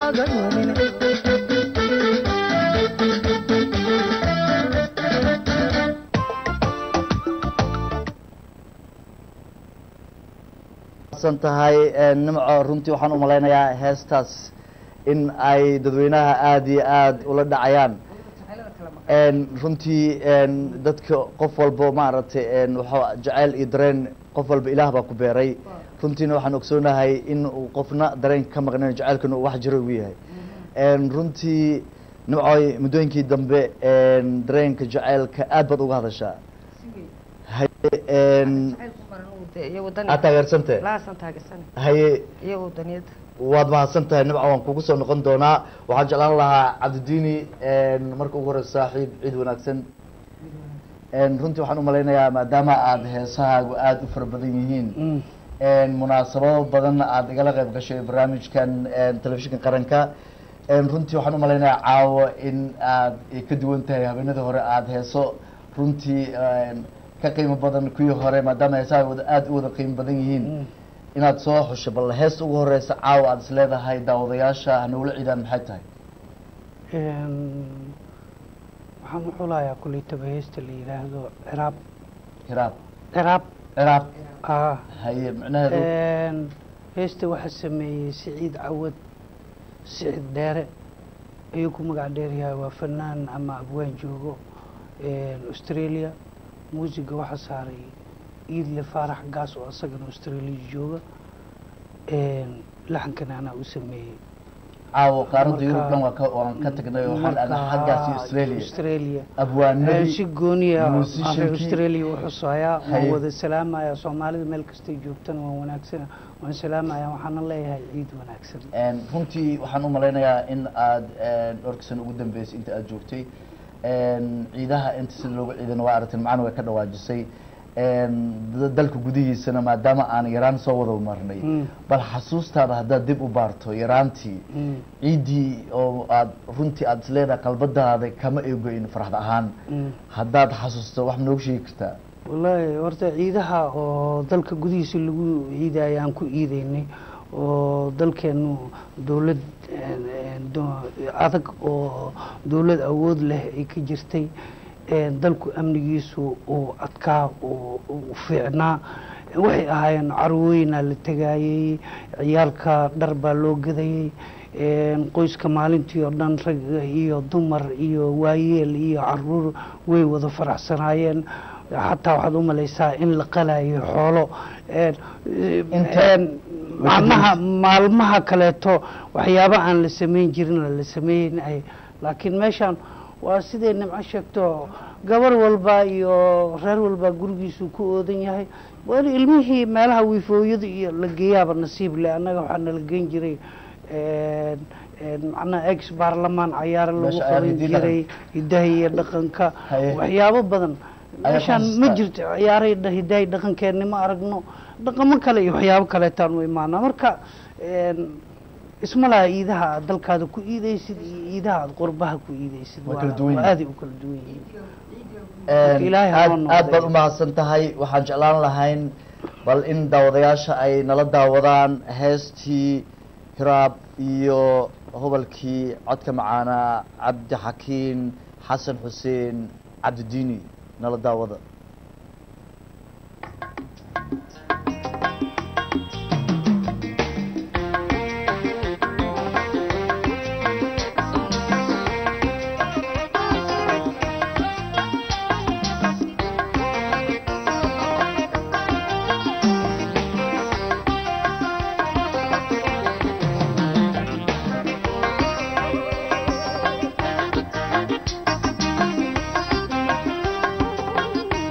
kaaga lumin san tahay nimco runtii waxaan umalaynayaa heestaas in ay dadweynaha aada iyo aada ula dhacayaan runtii dadka qof walba maaragtay waxa jaceyl iyo dareen qof walba ilaah baa ku beeray runtiina waxaan ogsoonahay in uu qofna dareenka ka maqnayn jaceylkana uu wax jiro ugu yahay runtii nimcoy muddooyinkii dambe dareenka jaceylka aad baad uga hadashaa aad taageersante haye iyo wadaniyada waad mahadsan tahay nimco waan kugu soo noqon doonaa waxaan jeclaan lahaa cabdidiini marka ugu horeysa saaxiib ciid wanaagsan runtii waxaan umalaynayaa maadaama aada heesahaagu aada u fara badan yihiin munaasabado badanna aada igala qayb gashay barnaamijkan telefishinka qaranka runtii waxaan umalaynayaa caawo in aad ka duwan tahay habeenadii hore aada heeso runtii ka qiimo badan kuwii hore maadaama heesaha wada aada u wada qiimo badan yihiin inaad soo xusho bal heesta ugu horeysa caawa aada is leedahay daawadayaasha hanagula ciidaan maxay tahay waxaan u xulayaa kuleytaba heesta la yidhaahdo ciraab hiraab ciraab ciraab ah haye micnaheedu heesta waxaa sameeyey siciid cawad siciid dheere ayuu ku magac dheeryahay waa fanaan ama abwaan joogo australia muusiga waxaa saaray iidle faarax gaas oo asagana australia jooga laxankana anaa u sameeyey caawo qaaradda yurub Marka- dhan waa ka waan ka tagnay oo waxaan aadnaa xaggaasi australia australia abwaanadii si gooniya reer musiciankii- australia u xusayaa waan Haye. wada salaamaya soomaalida meel kastay joogtana waan wanaagsana waan salaamaya waxaana leeyahay ciid wanaagsan runtii waxaan u malaynayaa in aada dhowrka sano ugu dambeysay inta aada joogtay ciidaha inta sida looga ciidana waa aragteen macna way ka dhawaajisay da- dalka gudihiisana maadaama aan yaraan soo wada marnay Mm. bal xasuustaada haddaad dib u baarto yaraantii Mm. ciiddii oo aad runtii aada isleedahay qalbadaada kama eegoyn farxad ahaan Mm. haddaad xasuusto wax ma noogu sheegi kartaa wallaahi horta ciidaha oo dalka gudihiisa lagu ciidaya aan ku ciideynay oo dalkeenu dowlad een, een, do- adag oo dowlad awood leh ay ka jirtay een, dalku amnigiisu uu adkaa uu uu fiicnaa waxay ahaayeen carwooyinaa la tegayey ciyaalka dhar baa loo gadayey een, qoyska maalintii oo dhan rag iyo dumar iyo waayeel iyo caruur way wada faraxsanaayeen xataa waxaad u malaysaa in la qalayo xoolo een, Inta- een, maalmaha maalmaha kaleeto waxyaaba aan la samayn jirin la sameynay laakiin meeshan waa siday nimco sheegto gabar walba iyo reer walba gurigiisu ku oodan yahay weli ilmihii meelaha wiifooyada iyo la geeyaaba nasiib leh annaga waxaa nala geyn jiray een, een, macnaha ex baarlamaan cayaaro lagu Meesha qaban RDD jiray hidaha iyo dhaqanka Haye. waxyaabo badan Ayaa meeshaan xasuustaa. ma jirto ciyaaray dha- hidahay dhaqankeeni ma aragno dhaqamo kale iyo waxyaabo kaleetaan u imaanaa marka een, isma laha iidaha aad dalkaada ku iidaysid iyo iidaha aad qurbaha ku iidaysid Waa waa- kala duwan waa yihiin. aaday u kala duwan yihiin Marka Ilaahay ha aad noo aad noqday. baad umahadsan tahay waxaan jeclaan lahayn bal in daawadayaasha ay nala daawadaan heestii hiraab iyo hobalkii codka macaanaa cabdi xakiin xasan xuseen cabdidiini nala daawada Thank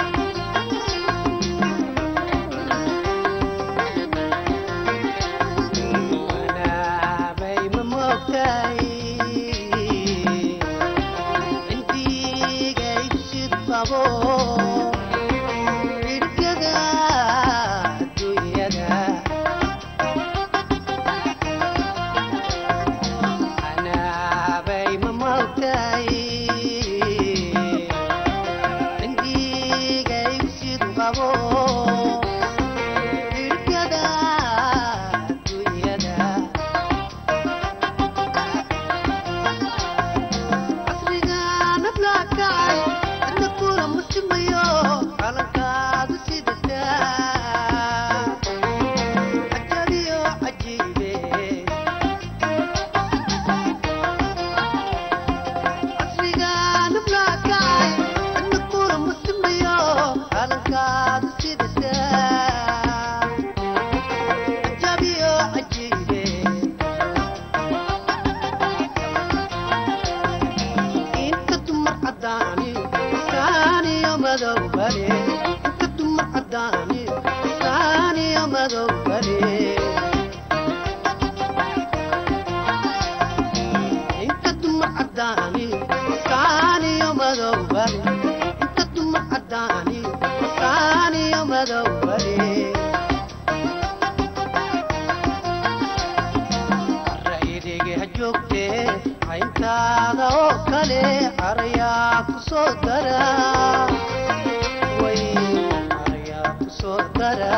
joogtee cayntaada oo kale carayaa ku soo dara way carayaa ku soo dara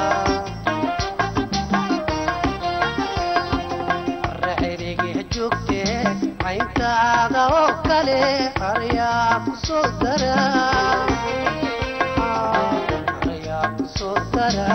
raceriga joogtee cayntaada oo kale carayaa ku soo dara carayaa ku soo dara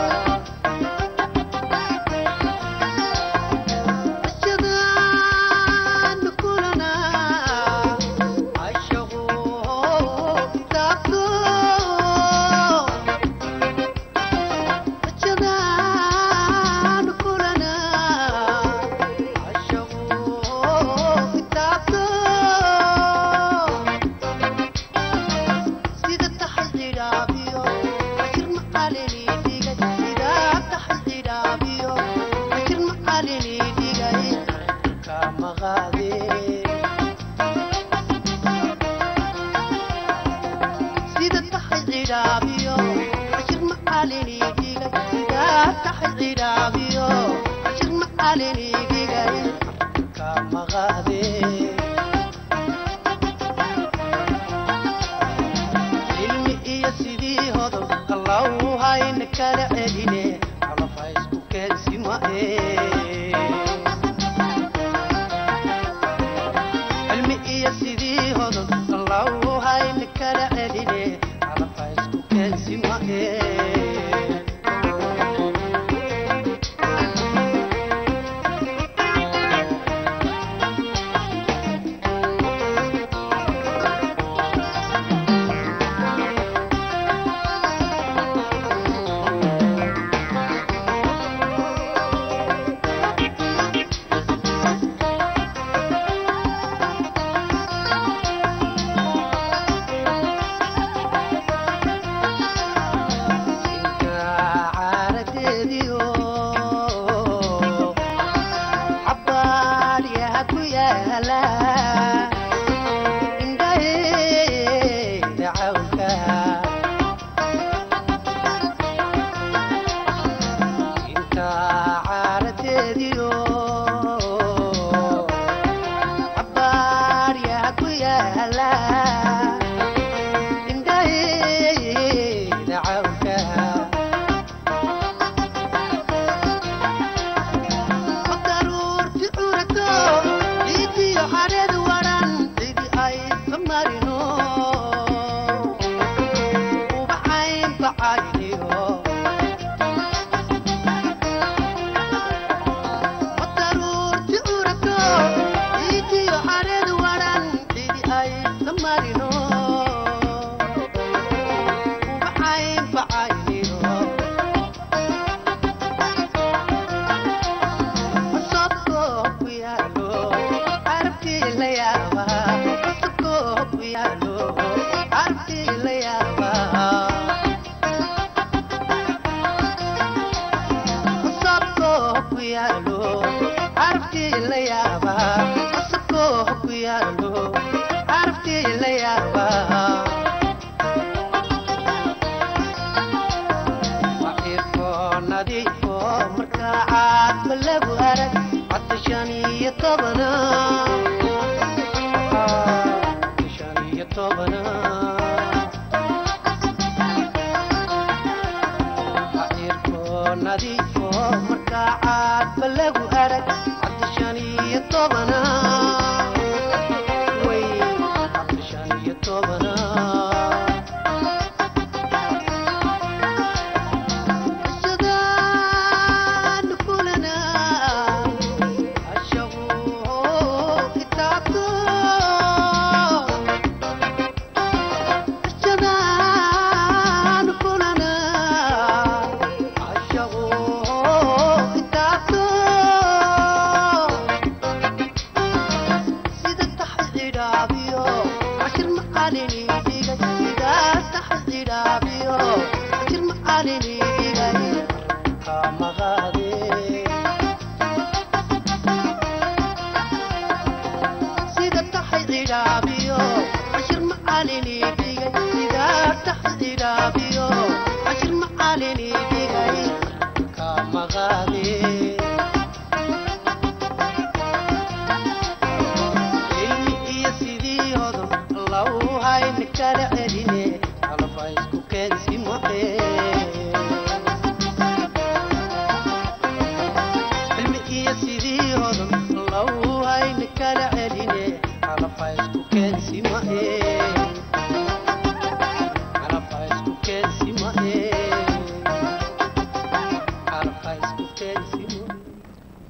sida tahay cidhaabiyo cashir macalinigiga sidaa tahay cidhaabiyo cashir macalinigiga ka maqaade cilmi iyo sidii hodob allow hayna kala celine calafa isku keensimae cilmi iyo sidii hodob allow hayna kala celine calafa isku keensimae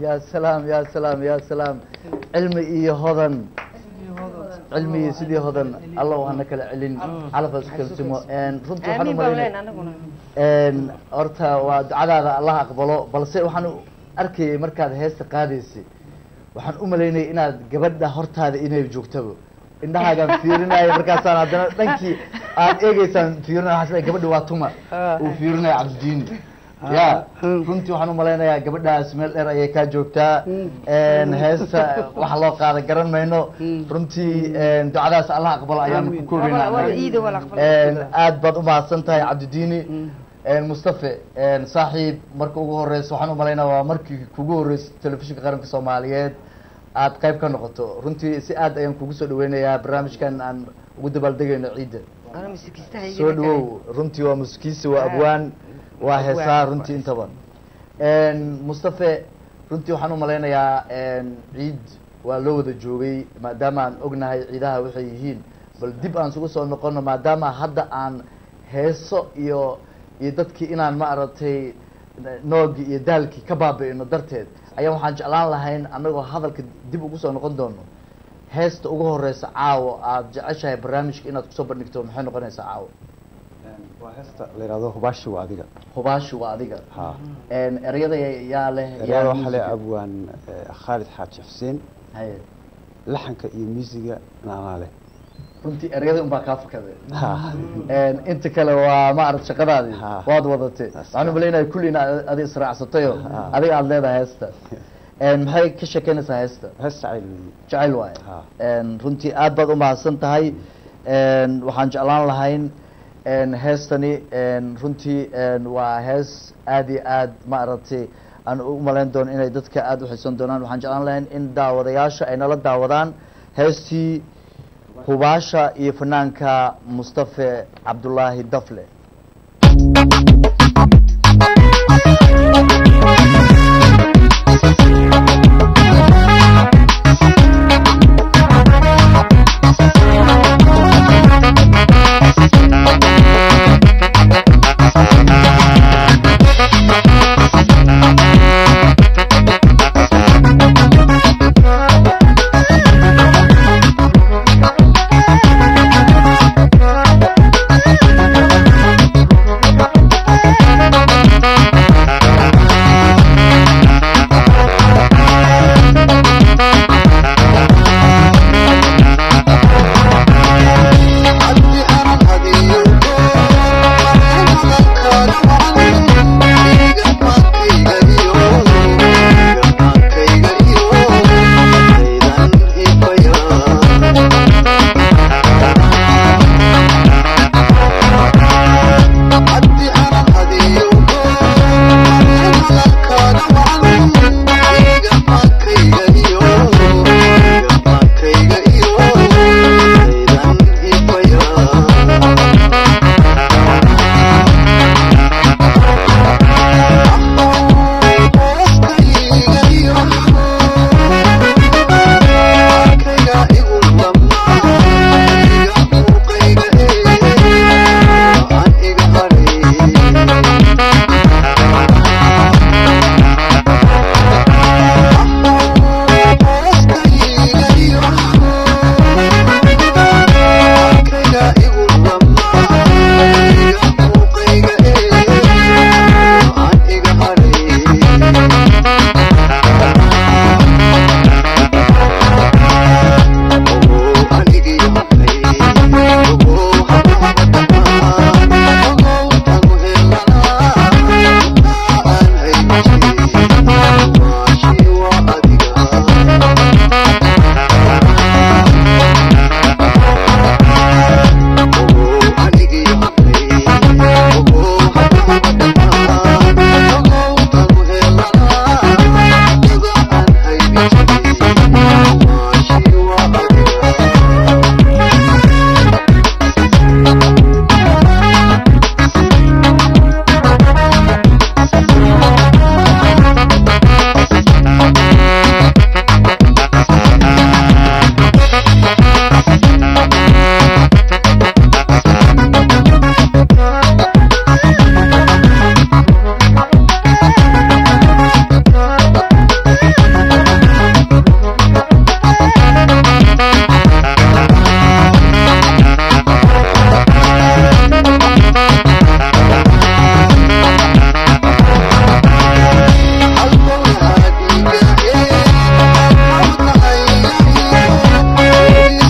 ya salaam ya salaam ya salaam cilmi iyo hodan cilmi iyo sidii hodan allow hana kala celin calafas kalsimo runtii waxaan aamin baan leen umalaynaya anaguna Een, horta waa ducadaada allah aqbalo balse waxaan u arkayay markaad heesta qaadaysay waxaan u malaynayay inaad gabadha hortaada inay joogtaba indhahaagaan fiirinaya markaasaan haddana dhankii aad eegeysaan fiirinaya waxaan isleeyahay gabadha waa tuma uu fiirinaya cabdidiini ya runtii waxaan u malaynayaa gabadhaas meel dheer ayay kaa joogtaa Een, heesta waxa loo qaada garan mayno runtii een, ducadaas allah aqbalo ayaan ku koobaynaa wala iida wala aqbal Een, aad baad umahadsan tahay cabdidiini Een, mustafe een, saaxiib marka ugu horeysa waxaan umalaynaa waa markii kugu horeysay telefishinka qaranka soomaaliyeed aad qayb ka noqoto runtii si aad ayaan kugu soo dhaweynayaa barnaamijkan aan ugu dabaaldegayno ciidda ana masikistaha soo dhawow runtii waa muskiisi waa abwaan waa heesaa runtii intaba Een, mustafe runtii waxaan umalaynayaa een, ciid waa loo wada joogay maadaama aan ognahay ciidaha waxay yihiin bal dib aan isugu soo noqono maadaama hadda aan heeso iyo iyo dadkii inaan ma aragtay noogii iyo daalkii ka baabi'ino darteed ayaa waxaan jeclaan lahayn anagoo hadalka dib ugu soo noqon doono heesta ugu horeysa caawo aad jeceshahay barnaamijka inaad kusoo bandhigto maxay noqonaysaa caawo waa heesta la yidhahdo hubaashi waa adiga hubaashi waa adiga ha Een, ereyada yaa leh yaa ereyada waxaa le musiga? abwaan eh, khaalid xaaji xuseen Haye. laxanka iyo muusiga naanaa leh runtii ereyada unbaa kaa fakaday ha Een, inta kale waa ma arag shaqadaadii Ha. waad wadatay waxaan umalaynaya kulliina adi israacsatayo Ha. adiga aada leedahay heesta Een, maxay ka sheekeynaysaa heesta hees jacayl weeye jecel waaye Ha. Een, runtii aad baad umahadsan tahay Een, waxaan jeclaan lahayn een, heestani een, runtii een, waa hees aad iyo aad maaragtay aan u malayn doono inay dadka aad u xiisan doonaan waxaan jeclaan lahayn in daawadayaasha ay nala daawadaan heestii hubaasha iyo fanaanka mustafe cabdulaahi dafle Thank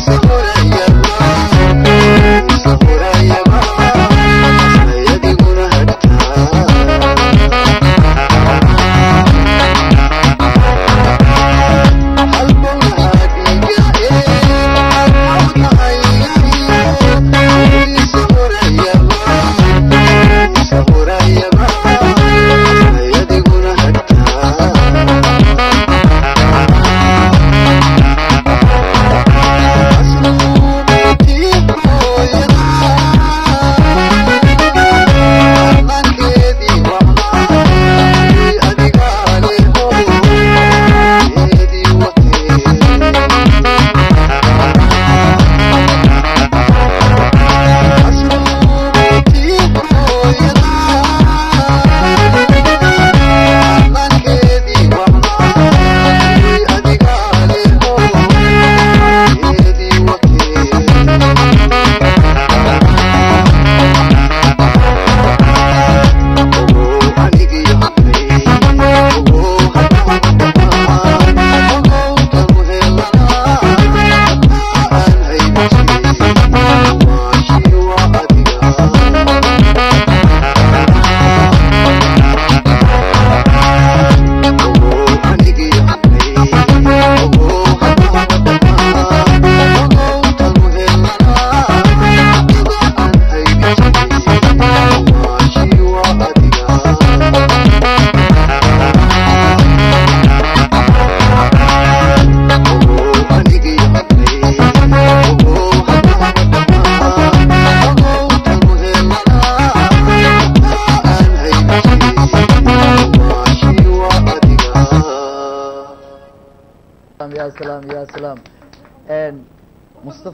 ya salaam ya salaam n mustaf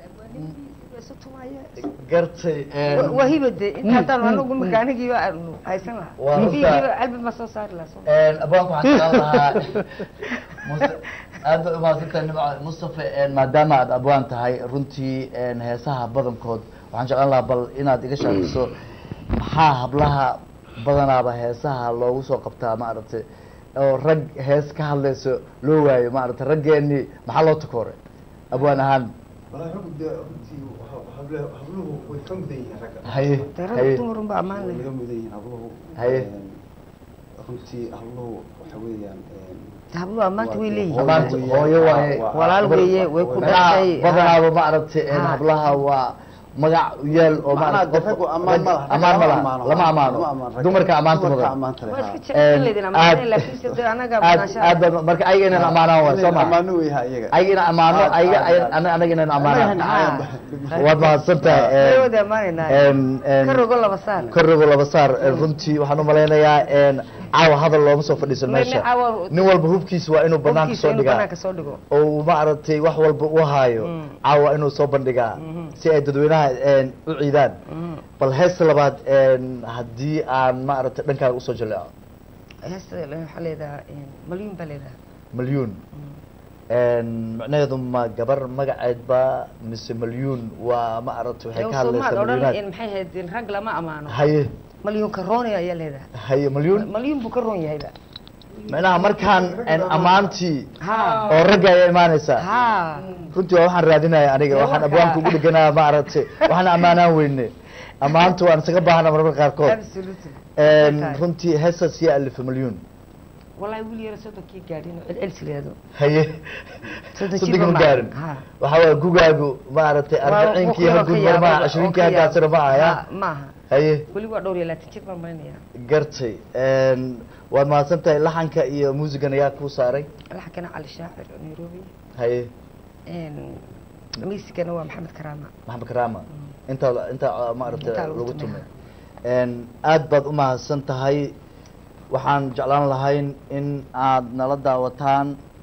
gartay n wahibade inta haddaan anagu marka anigiiba aanu haysan lahaa Waa Hibigiiba runtaa. album ma soo saari lahaa soo n abwaanka waxaan jeclaan lahaa Mus- aad ba umahadsantahay nimco mustafa n maadaama aad abwaan tahay runtii n heesaha badankood waxaan jeclaan lahaa bal inaad iga shaakiso maxaa hablaha badanaaba heesaha loogu soo qabtaa maaragtay oo rag hees ka hadlayso loo waayo maaragtay raggeeni maxaa loo takooray abwaan ahaan والله رب ده runtii habluhu habluhu way ka mudan yihiin ragga haye darada haye dumarun baa ammaan way leh naga mudan yihiin habluhu Haye. Een, runtii habluhu waxa weeyaan een, habluhu ammaanta way leeyihiin Ammaanta hooyo waaye. Walaal weeye, way ku Macnaha dhashay. badanaaba maaragtay n Ha. hablaha waa magac u yaal oo Macnaha maaragtay raggu ammaan ma laha, ragga ammaan ma lama laha ammaano. lama ammaano Lama ammaano ragga. dumarka ammaanta Dumarka mudan ammaanta leh, waa ha. iska jecel leedin aad- ammaan laakiin sida anaga aad banaanshaha aad baa- marka ayaga inaan ammaanaan waay soo ma ammaano wey ha iyaga ayaga inaan ammaano Aad- ayaga aad- ayaga- aad. ana- anaga inaan Anaga ammaanaan nacayaan. waad mahadsan tahay way n- wada ammaanaynaa n- n- ka rogo laba saar korigo laba saar runtii waxaan umalaynayaa n caawa hadal looma soo fadhiisan Me- me- meesha caawa- nin walba hubkiisa waa inuu banaanka Hubkiisa soo inuu dhigaa banaanka soo dhigo oo uu maaragtay wax walba u haayo Mm. caawa inuu soo bandhigaa Mhm. si ay dadweynaha n u ciidaan Mhm. bal heesta labaad n haddii aan maaragtay dhankaaga usoo jaleeco heesta waxaa leedahaa malyuun baa leedahaa malyuun n macnaheedu ma gabar magaceed ba mise malyuun waa maaragtay waxay ka soomaad hadlaysaa odhan malyuunaad in maxay ahayd in rag lama ammaano haye malyuun ka roonaya ayaa leedahay haye malyuun malyuun buu ka roon yahayba macnaha markaan n ammaantii ha oo ragga ayaa imaanaysaa ha runtii waa waxaan raadinaya aniga Dee waxaan marka- abwaanka ugu dheganaa maaragtay waxaan ammaanaan weyne ammaanta waan isaga baahana marmarka qaarkood absolutely Een, Tahay. runtii heesas yaa alifa malyuun wallahi wiil yaro soddonkii gaadhin oo celcelis leedo haye Soddon soddonki jir ma ma gaarin ha. waxaa waaya gugaagu maaragtay Waa arbiciinkii wuxuu haguud ka mar maaha yaabo- cashriinkii oo ka hagaasira ma yaabo. ahaya Ha, maaha haye weli waa dhowr iyo labaatan jir baan malinaya gartay Een, waad mahadsan tahay laxanka iyo muusigan ayaa kuu saaray laxankana cali shaacir oo nairobi haye miisigana waa maxamed karaama maxamed karaama intaa intaa maaragtay Intaa lagu lagu tumay. tumay Een, aad baad u mahadsan tahay waxaan jeclaan lahayn in aad nala daawataan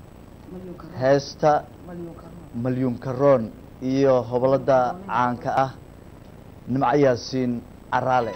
heesta malyuun karoon iyo hobolada caanka ah nimco yaasiin caraale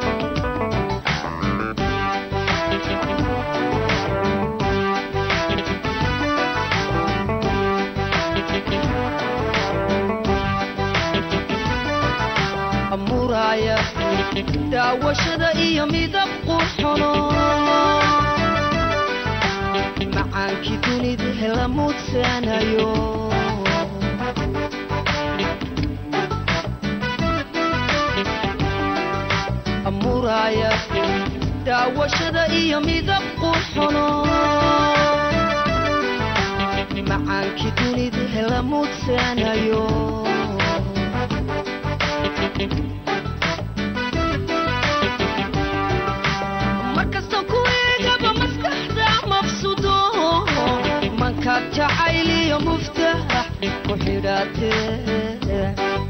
Thank daawashada iyo midab qurxono macaankii dunida hela mudsanayo muraaya daawashada iyo midab qurxono macaankii dunida hela mudsanayo markasta ku eegaba maskaxda mafsudo mankaad jacayliyo muftax ku xidhaatee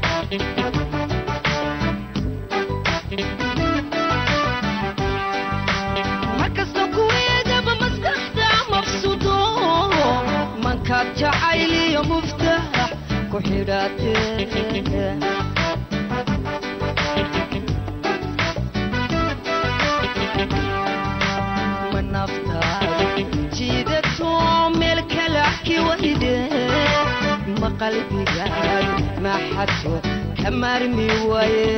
markasta ku eegaba maskaxda mafsudo mankaad jacayliyo muftax ku xidhaatee ma naftaada jiidato meel kalaki wayde ma qalbigaad maxadto ka maarmi waaye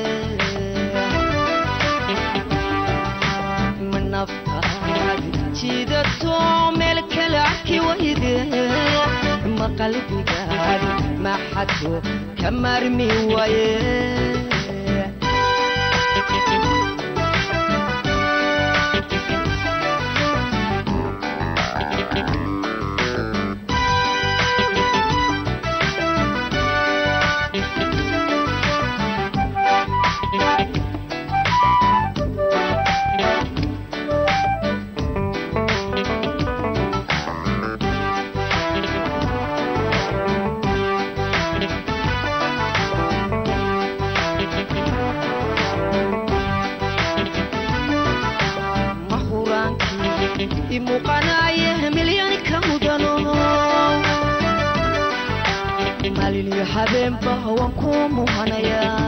ma naftaad jiidato meel kalaki wayde ma qalbigaad maxadto ka maarmi waaye ma huraankii i muuqanaaye milyan ka mudano maalin iyo habeenba waan ku muhanayaa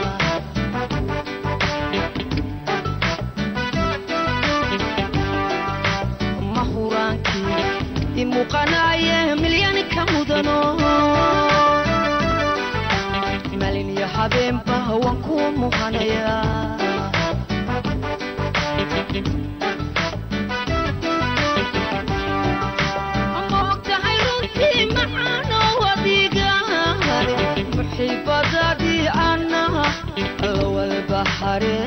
ma huraankii i muuqanaaye milyan ka mudano maalin iyo habeenba waan ku muhanayaa moogtahay runtii macaanoo adigaan muxiibadaadii ana lawalbahare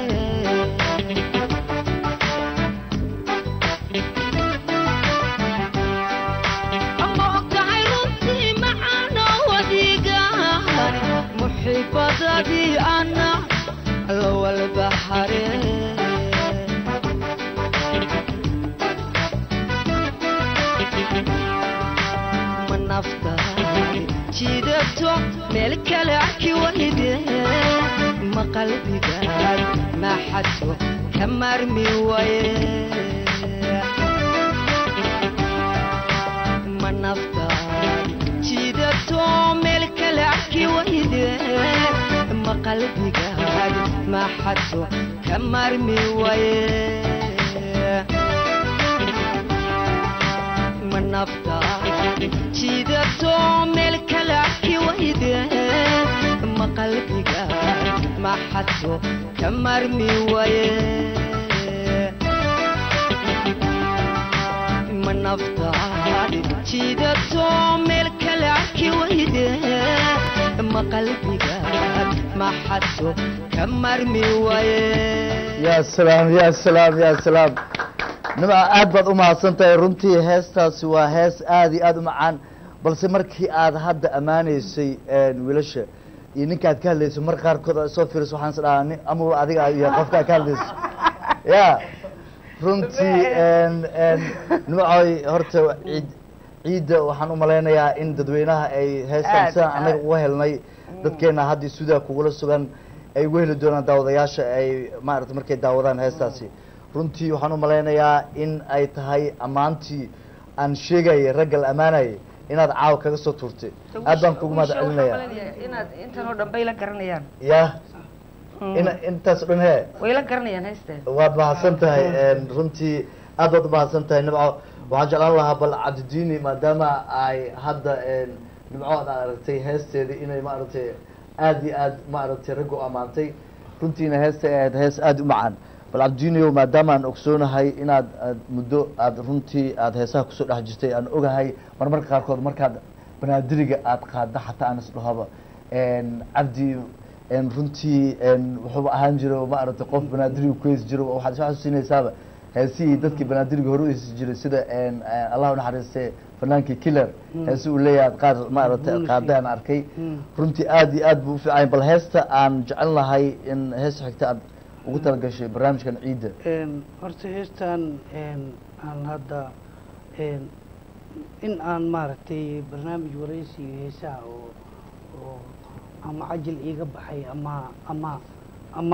moogtahay runtii macaanoo adigaan muxiibadaadii ana lawalbahare ma naftaadi jiidato meel kale arki wayde ma qalbigaad maxadto ka maarmi waaye ma naftaadi jiidato meel kale arki wayde ma qalbigaad maxadto ka maarmi waaye ma naftaadi jiidato meel kale arki wayde ma qalbigaad maxadto ka maarmi waaye ma naftaadi jiidato meel kale arki wayde ma qalbigaad maxadto ka maarmi waaye ya salaam ya salaam ya salaam nimca aad baad u mahadsan tahay runtii heestaasi waa hees aad iyo aad u macaan balse markii aad hadda ammaanaysay wiilasha iyo ninkaad ka hadlayso mar qaarkood aad soo fiiriso waxaan is dhahaa nin ama adiga iyo qofkaa ka hadlayso ya runtii nimcoy horta ciid ciidda waxaan u malaynayaa in dadweynaha ay heestan Aad, sidaan annaga aad. uga helnay dadkeena hadda sudaa kugula sugan ay uga heli doonaan daawadayaasha ay maarata markay daawadaan heestaasi runtii waxaan u malaynayaa in ay tahay ammaantii aan sheegayay ragga la ammaanayay inaad caawa kaga soo tuurtay aad baan kugu mahad celinaya inaad intan oo dhan bay la garanayaan ya in intaas o dhan he way la garanayaan heysteen waad mahadsan tahay runtii aad baad umahadsan tahay nimco waxaan jeclaan lahaa bal cabdidiini maadaama ay hadda nimco aad aragtay heesteedii inay maaragtay aad iyo aad maaragtay raggu ammaantay runtiina heesta ay ahayd hees aada u macaan bal cabdiinio maadaama aan ogsoonahay inaad aad muddo aada runtii aada heesaha kusoo dhex jirtay aan ogahay marmarka qaarkood markaad banaadiriga aada qaadda xataa aan isdhahaba cabdi runtii wuxuuba ahaan jiro maaragtay qof banaadiriga ku heesi jiro waxaad soo xasuusinaysaaba heesihii dadkii banaadiriga hore u heesi jiray sida allah unaxariiste fanaankii killer heesi uu leeyahay qaar maaragtay qaada aan arkay runtii aada iyo aad buu ufiicanya bal heesta aan jecel lahay in heesta xigta aad ugu talagashay barnaamijkan ciidda horta heestan aan hadda in aan maaragtay barnaamij waraysiga heesaha oo oo ama cajil iiga baxay ama ama ama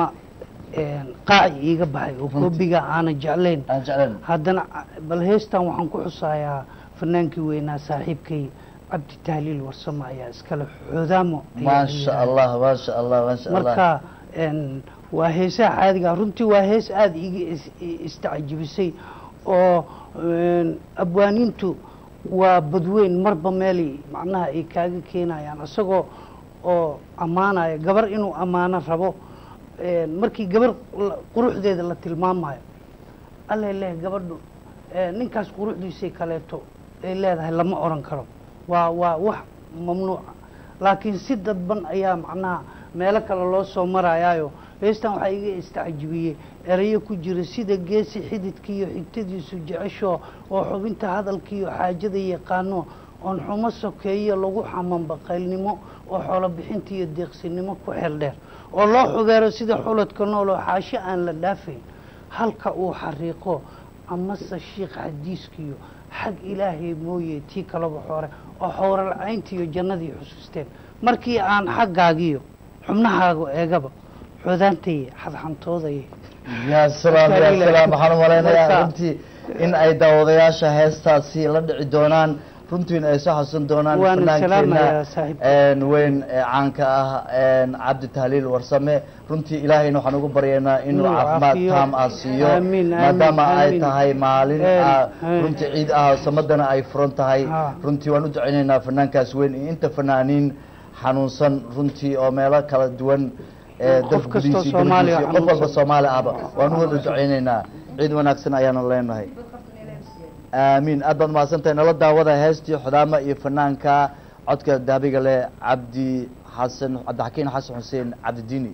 qaaci iiga baxay oo koobiga aanan jeclayn aan jeclayn haddana bal heestan waxaan ku xusayaa fanaankii weynaa saaxiibkay cabdi tahliil warsamo ayaa iskale xoodaamo ayaa la maasha yidhaahdaa. allah maasha allah maasha allah marka n waa heesaha caadiga ah. runtii waa hees aada iga is- i- istacjibisay oo n abwaaniintu waa badweyn marba meelay macnaha ay kaaga keenayaan isagoo oo ammaanaya gabar inuu ammaano rabo n markii gabar la- quruxdeeda la tilmaamayo alle leh gabadhu eh, ninkaas quruxdiisay kaleeto ay leedahay lama oran karo waa waa wax mamnuuca laakiin si dadban ayaa macnaha meelo kale loo soo marayaayo heestan waxaa iga istacjibiyey erayo ku jira sida geesi xididkiiyo xigtadiisu jecesho oo xubinta hadalkiiyo xaajada yaqaano oon xumo sokeeyo lagu xaman baqaylnimo oo xoolo bixinta iyo deeqsinimo ku xeel dheer oo loo xubeero sida xuladka nool oo xaasho aan la dhaafayn halka uu xariiqo amase shiikh xadiiskiyo xag ilaahay mooye tii kalaba xoore oo xowralcayntiiyo jannadii xusuusteen markii aan xaggaagiyo xubnahaaga eegaba xoodaantay xadxantooday ya salaam ya Marka- salaam waxaan u malaynayaa Marka- runtii in ay daawadayaasha heestaasi la dhici doonaan runtiina ay soo xasuusan doonaan Waana fanaankeena salaamayaa saaxiibka. een weyn ee caanka ah een cabdi tahliil warsame runtii ilaahayna waxaan ugu baryaynaa inuu Inuu caafimaad caafiyo. taam ah siiyo Amiin, amiin, maadaama ay amiin. tahay maalin Een, ah een. runtii ciid ah samadana ay furan tahay Ha. runtii waan u ducaynaynaa fanaankaas weyn iyo inta fanaaniin xanuunsan runtii oo meelo kala duwan ee Qof dalka kastoo gudihiisa iyo Soomaaliya dibaddiisa iyo qof walba xanuunsan. soomaali ahba waan u wada ducaynaynaa ciid wanaagsan ayaanu leenahay aamiin aad baad mahadsantahay nala daawada heestii xudaama iyo fanaanka codka daabiga leh cabdi xasan cabdixakiin xasan xuseen cabdidiini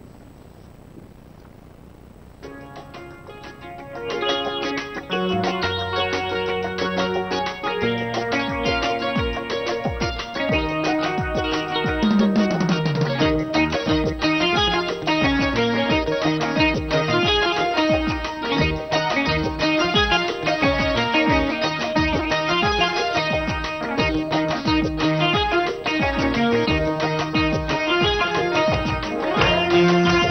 Thank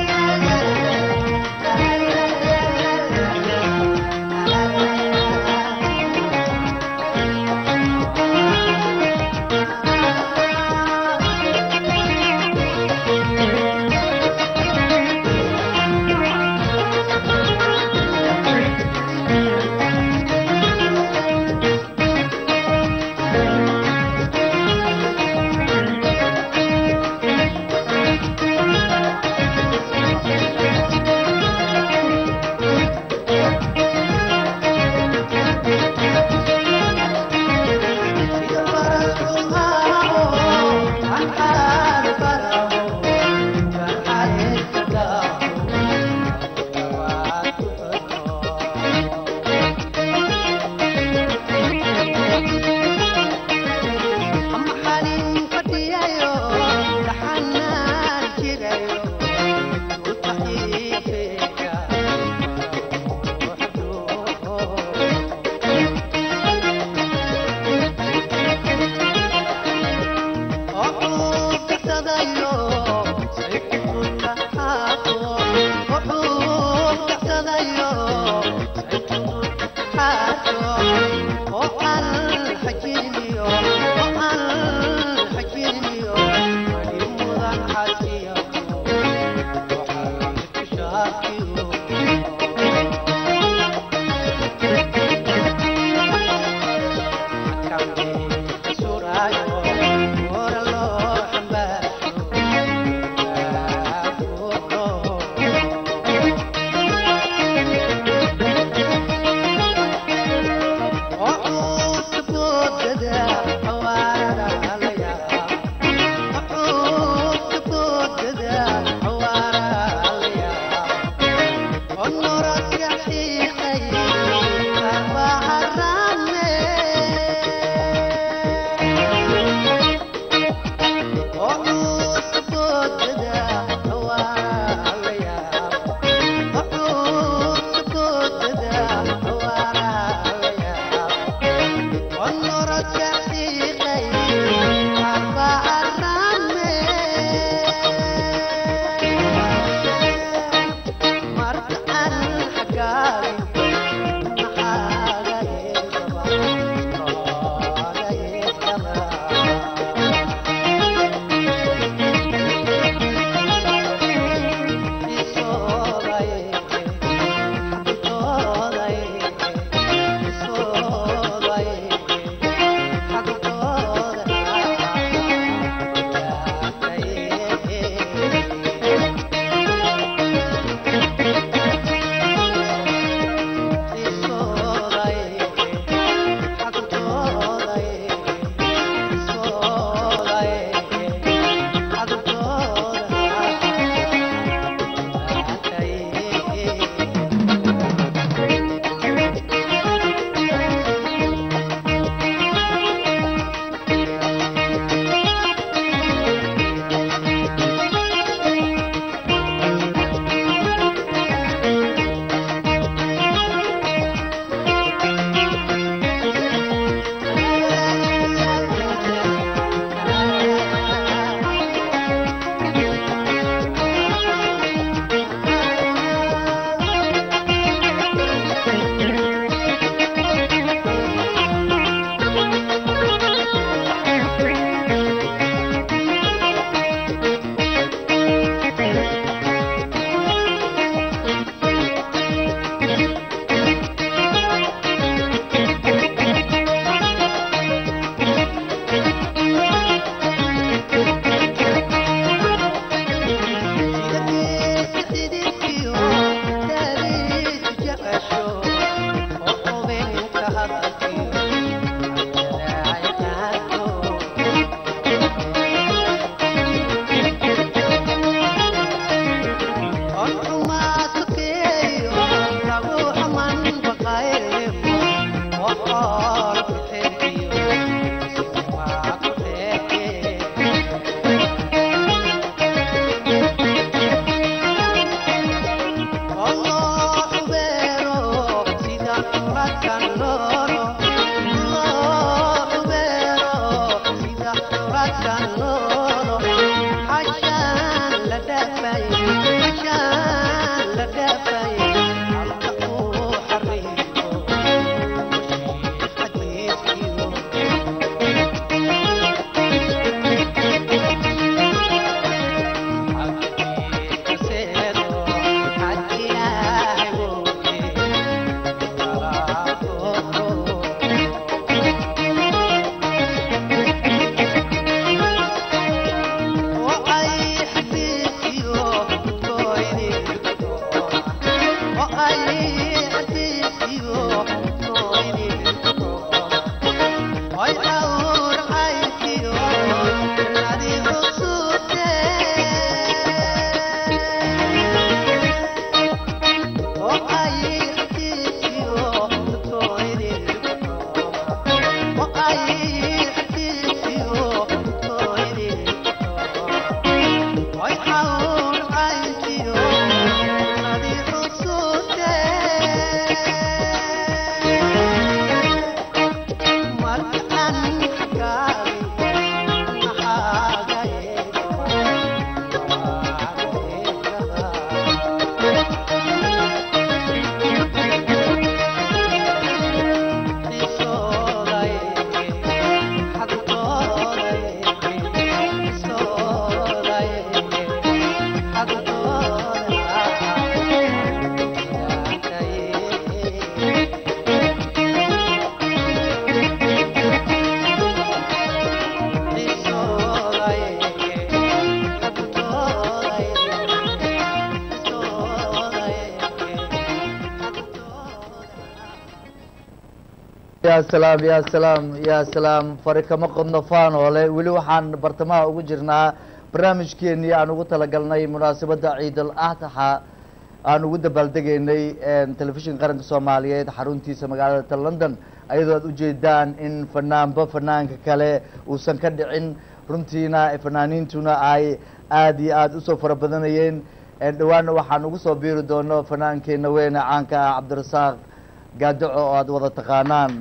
ya salaam ya salaam ya salaam fari kama qodno faanoole weli waxaan bartamaha ugu jirnaa barnaamijkeenii aan ugu talagalnay munaasabadda ciidul adxa aan ugu dabaaldegaynay telefishinka qaranka soomaaliyeed xaruntiisa magaalada ta london ayadoo aad ujeedaan in fanaanba fanaanka kale uusan ka dhicin runtiina fanaaniintuna ay aada iyo aada usoo fara badanayeen dhawaana waxaan ugu soo biiri doono fanaankeenna weyne caanka ah cabdirasaaq gaadaco oo aada wada taqaanaan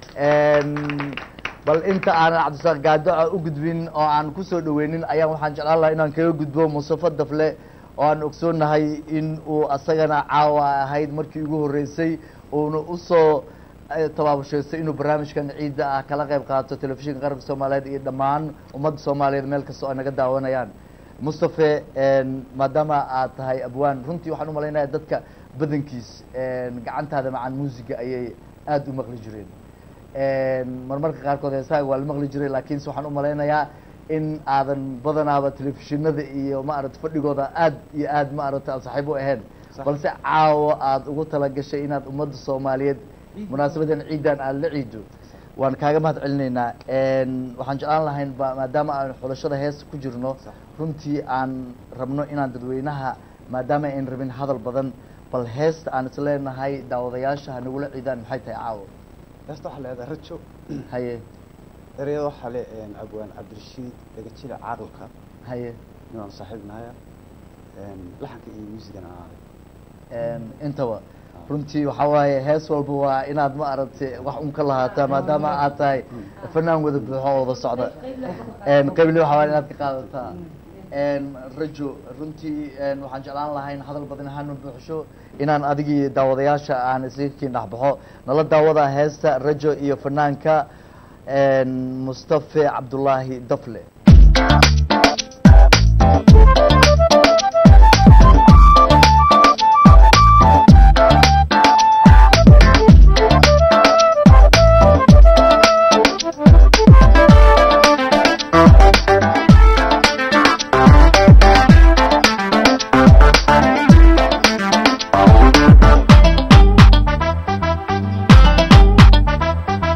bal inta aanan cabdisaaq gaadaco u gudbin oo aan kusoo dhaweynin ayaan waxaan jeclaan lahaa inaan kaga gudbo mustafa dafle oo aan ogsoonahay in uu asagana caawa ahayd markii ugu horreysay uuna usoo tabaabushaystay inuu barnaamijkan ciidda ah kala qayb qaato telefishinka qaranka soomaaliyeed iyo dhammaan ummadda soomaaliyeed meel kasta oo ay naga daawanayaan mustafe maadaama aad tahay abwaan runtii waxaan umalaynaya dadka badankiis gacantaada macaan muusiga ayay aada u maqli jireen marmarka qaarkood heesaaga waa la maqli jiray laakiinse waxaan umalaynayaa in aadan badanaaba telefishinada iyo maarata fadhigooda aad iyo aad maarata aan saaxiib u ahayn balse caawo aada ugu talagashay inaad ummadda soomaaliyeed munaasabadan ciidan aada la ciido waan kaaga mahad celinaynaa waxaan jeclaan lahayn ba maadaama aan xulashada heesta ku jirno runtii aan rabno inaan dadweynaha maadaama ayn rabin hadal badan bal heesta aan isleenahay daawadayaasha hanagula ciidaan maxay tahay caawo heesta waxaa leedahay rajo haye ereyada waxaa le abwaan cabdirashiid dhegajile caaqilka haye ninaan saaxiib nahaya laxanka iyo muusigana intaba runtii waxaa waaye hees walba waa inaad ma aragtay wax un ka lahaataa maadaama aad tahay fanaan wada buuxo oo wada socda qaybli waxaa waay inaad ka qaadataa rajo runtii waxaan jeclaan lahayn hadal badan hanu buuxsho inaan adigii daawadayaasha aan iskiin dhexbaxo nala daawada heesta rajo iyo fanaanka mustafe cabdullaahi dafle Thank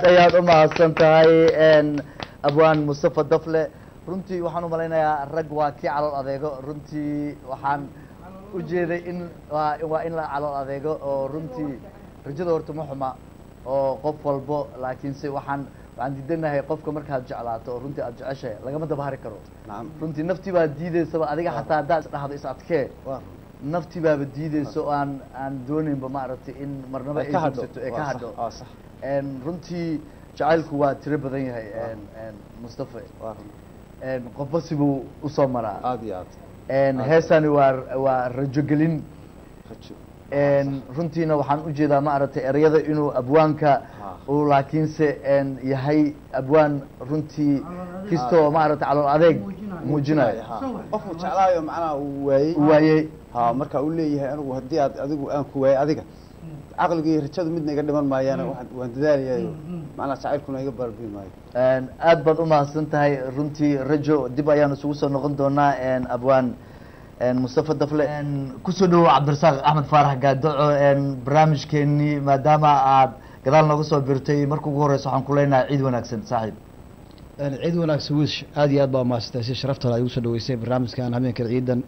ayaad u mahadsan tahay n abwaan mustafa dafle runtii waxaan u malaynayaa rag waa kii calool adeego runtii waxaan ujeeday in waa waa in la calool adeego oo runtii rajada horta ma xuma oo qof walbo laakiinse waxaan waxaan diidanahay qofka markaad jeclaato oo runtii aad jeceshahay lagama daba hari karo nacam runtii naftii baa diideysaba adiga xataa haddaad isdhahdo is adkee waa naftii baaba diideyso oo aan aan dooneynba maaragtay in marnaba ay ka hadho joogsato ee ka waa sax, hadho waa sax n runtii jacaylku waa tiro badan yahay n n mustafa waa run n qofba sibuu usoo maraa aad iyo aad n heesani waa waa rajogelin rajo n runtiina waxaan ujeedaa maaragtay ereyada inuu abwaanka Ha. uu laakiinse n yahay abwaan runtii kistoo maaragtay calool adeeg muujinayo Ha. qofku jeclaayo macnaha uu waayey waayey ha marka uu leeyahay anigu haddii aad adigu aan ku waayey adiga caqliga iyo rajadu midna iga dhiman maayaan waan waan dadaalayayo macnaha jacaylkuna iga baalbiin maayo n aad baad umahadsan tahay runtii rajo dib ayaan isugu soo noqon doonaa n abwaan n mustafa dafle n kusoo dhawow cabdirasaaq axmed faarax gaadoco n barnaamijkeenii maadaama aad gadaal nooga soo birtay marka ugu horeysa waxaan ku leenahay ciid wanaagsan saaxiib ciid wanaagsan wiish aad iyo aad baa mahadsantahay si sharafta leh ay ugu soo dhaweysay barnaamijkan habeenka ciidan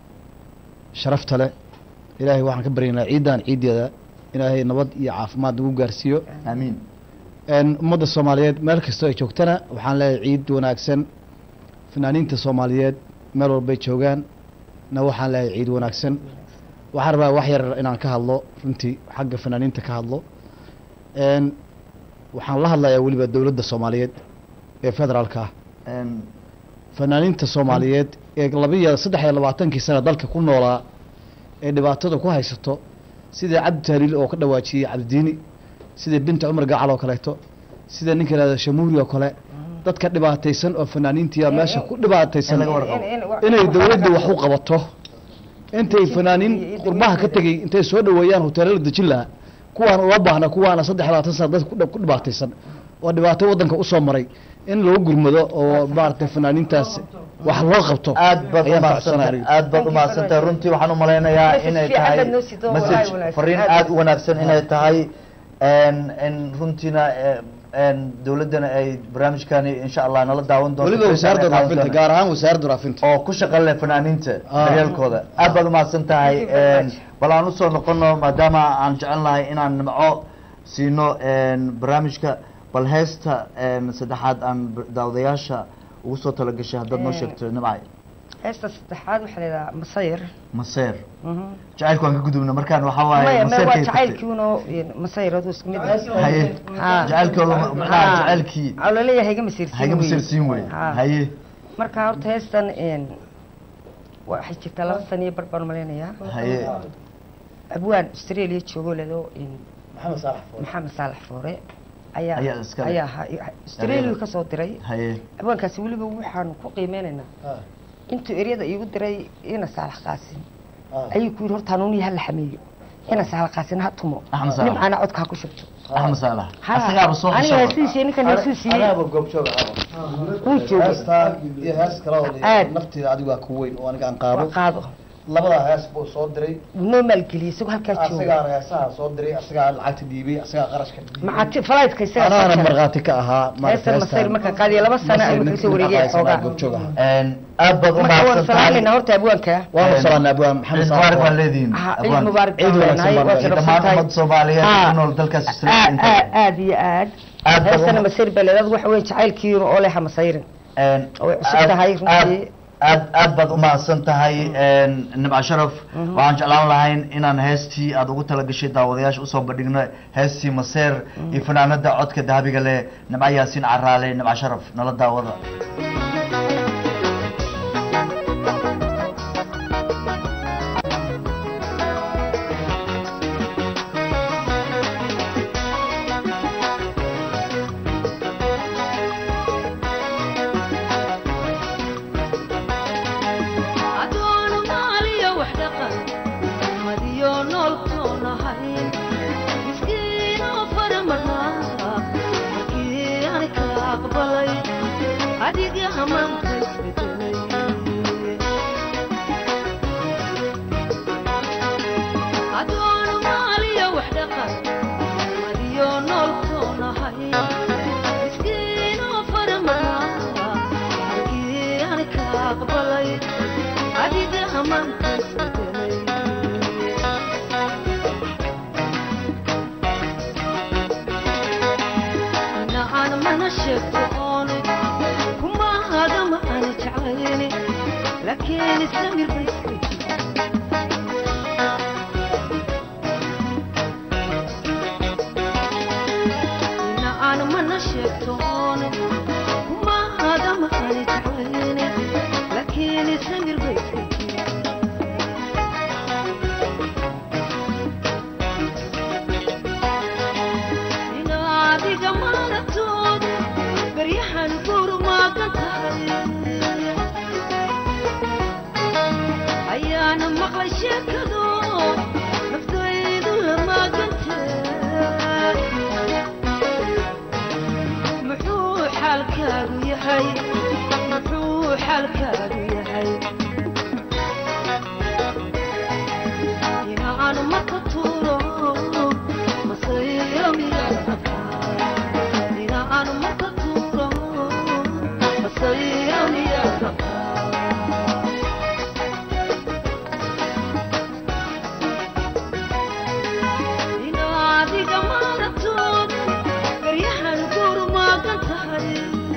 sharafta leh ilaahay waxaan ka baryaynaa ciidan ciideeda ilaahay nabad iyo caafimaad nagu gaarsiiyo aamiin n ummadda soomaaliyeed meel kastoo ay joogtana waxaan leeyahay ciid wanaagsan fanaaniinta soomaaliyeed meel walbay joogaan na waxaan leeyahay ciid wanaagsan waxaan rabaa wax yar inaan ka hadlo runtii xagga fanaaniinta ka hadlo n waxaan la hadlayaa weliba dowladda soomaaliyeed ee federaalka ah n fanaaniinta soomaaliyeed ee labiiyo saddex iyo labaatankii sana dalka ku noolaa ee dhibaatada ku haysato sida cabdi tahliil oo ka dhawaajiyey cabdidiini sida binta cumar gacal oo kaleeto sida ninka lahada shamuuri oo kale dadka dhibaataysan oo fanaaniintiya meesha ku dhibaataysan In laga warqabo. inay dowladdu wax u qabato intay fanaaniin qurbaha ka tegey intay soo dhaweeyaan hoteelada dejin lahaa kuwaan ula baahna kuwaana saddex labaatan sana dadka ku dhib- ku dhibaataysan oo dhibaato waddanka usoo maray in lagu gurmado oo maaragtay fanaaniintaas wax loo qabto aad baad ayaan umahadsantahay faraxsanahay. aad baad umahadsantahay runtii waxaan umalaynayaa Message inay fiican tahay baad noo sidoo, message walahi wanaagsan. fariin Aad aad baad- u wanaagsan inay tahay n n runtiina n dowladdana ay barnaamijkani insha allah nala daawan doonto weliba wasaaradda Qaadan raafinta doona. gaar ahaan wasaaradda raafinta oo ku shaqo leh fanaaniinta Ah. daryeelkooda aad baad umahadsan tahay Thank you very n much. bal aan usoo noqono maadaama aan jecel nahay inaan nimco siino n barnaamijka bal heesta n saddexaad aan b- daawadayaasha ugu soo talagashay haddaad noo Eh. sheegto nimcay heesta saddexaad waxaa la yidhahaa masayr maseer Mhm. jacaylku waan ka gudubna markaan waxaa waaye maya maya waa maseerkay tagtay. jacaylkiiuno masayradu isku mid haye Ha. jacaylkooda macnaha jacaylkii oo laleeyahay hayga masiirsiin hayga wey. masirsiin wey Ha. haye marka horta heestan n waxay jirtaa laba sana iyo bar baan malaynayaa haye abwaan australia joogo ledo maxamed saalax maxamed saalax foore ayaa Ayaa iska leh. ayaa ahaa australia kasoo diray haye abwaankaasi weliba waxaanu ku qiimeynaynaa intuu eryada iigu diray ina saalax qaasin ayuu ku yidhi horta hanuuniya hala xameeyo ina saalax qaasin ha tumo Axmed Saalax. nimcana codka ha ku shubto axmed saalax Ha. asagaaba soo aniga xishoobay. heesihiisa ninkan heesuu siiyey anaaba goobjoog ah wuu joogay heestaan iyo hees kale oo Aad. nafteeda adigu waa ku weyn oo aniga aan waa qaado qaado labada hees buu soo diray wuu noo maalgeliyey isagoo halkaa jooga asagaa heesaha soo diray asagaa lacagta dhiibay asagaa qarashka dhiibay macati falaytka isaga anaana soo jaray. markhaati ka ahaa heestan masayr markaan qaadiya laba sano ayuu kasoo wareegay xoogaa goobjoog ahaa Een, aad baad marka waan umahadsan tahay salaamaynaa horta abwaanka waan Een, salaanay abwaan maxamed ciid saalax mubaarak baan Foore. leedihiin Ha, ciid abwaan. mubaarak Ciid baan wanaagsan leenahay baan waa leeyahay. sharafsan dhammaan tahay ummad soomaaliyeed Ha. ku nool dalkaas Australia aad inta aad aad iyo aad Aad baad heestana uma- masayr beleedad waxa weeye jacaylkiina oo leha masayrin Een, way cusub aad- tahay runtii. aad- aad aad baad umahadsan tahay een, nimca sharaf waxaan jeclaan lahayn inaan heestii aad ugu talagashay daawadayaasha usoo bandhigno heestii maseer iyo fanaanada codka dahabiga leh nimca yaasiin caraale nimca sharaf nala daawada adoonu maaliyo wax dhaqan madiyo noolkoonahay miskiinoo faramarnaa markii ani ka aqbalay adiga hamaanka isbedelay adoonu maaliyo wax dhaqan madiyo noolkoonahay aqbalay adiga amaanta isbedelay inaan mana sheegto oone kuma hadama aan jeclayni laakiin samir ba iska jira inaan mana sheegto oone kuma hadama aan jeclayni laakiin samir ba iska jira inaadiga maalatood baryahan gurmaagan tahay ayaana maqlay sheekado naftaydu lamaagantahay muxuu xaalkaagu yahay muxuu xaalkaagu yahay inaan marka tuuro masayro miyaa inaan marka tuuro masayro miyaa inaadiga maalatood baryahan gurmaagan tahay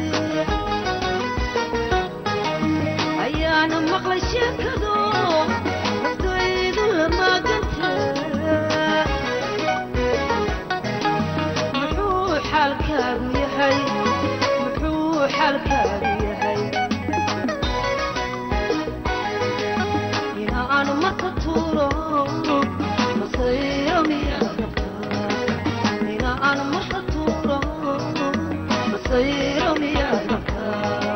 ayaana maqlay sheekado naftaydu lamaagantahay muxuu xaalkaagu yahay muxuu xaalkaagu yahay inaan marka tuuro masayro miyaa rabtaa inaan marka tuuro masayro miyaa rabtaa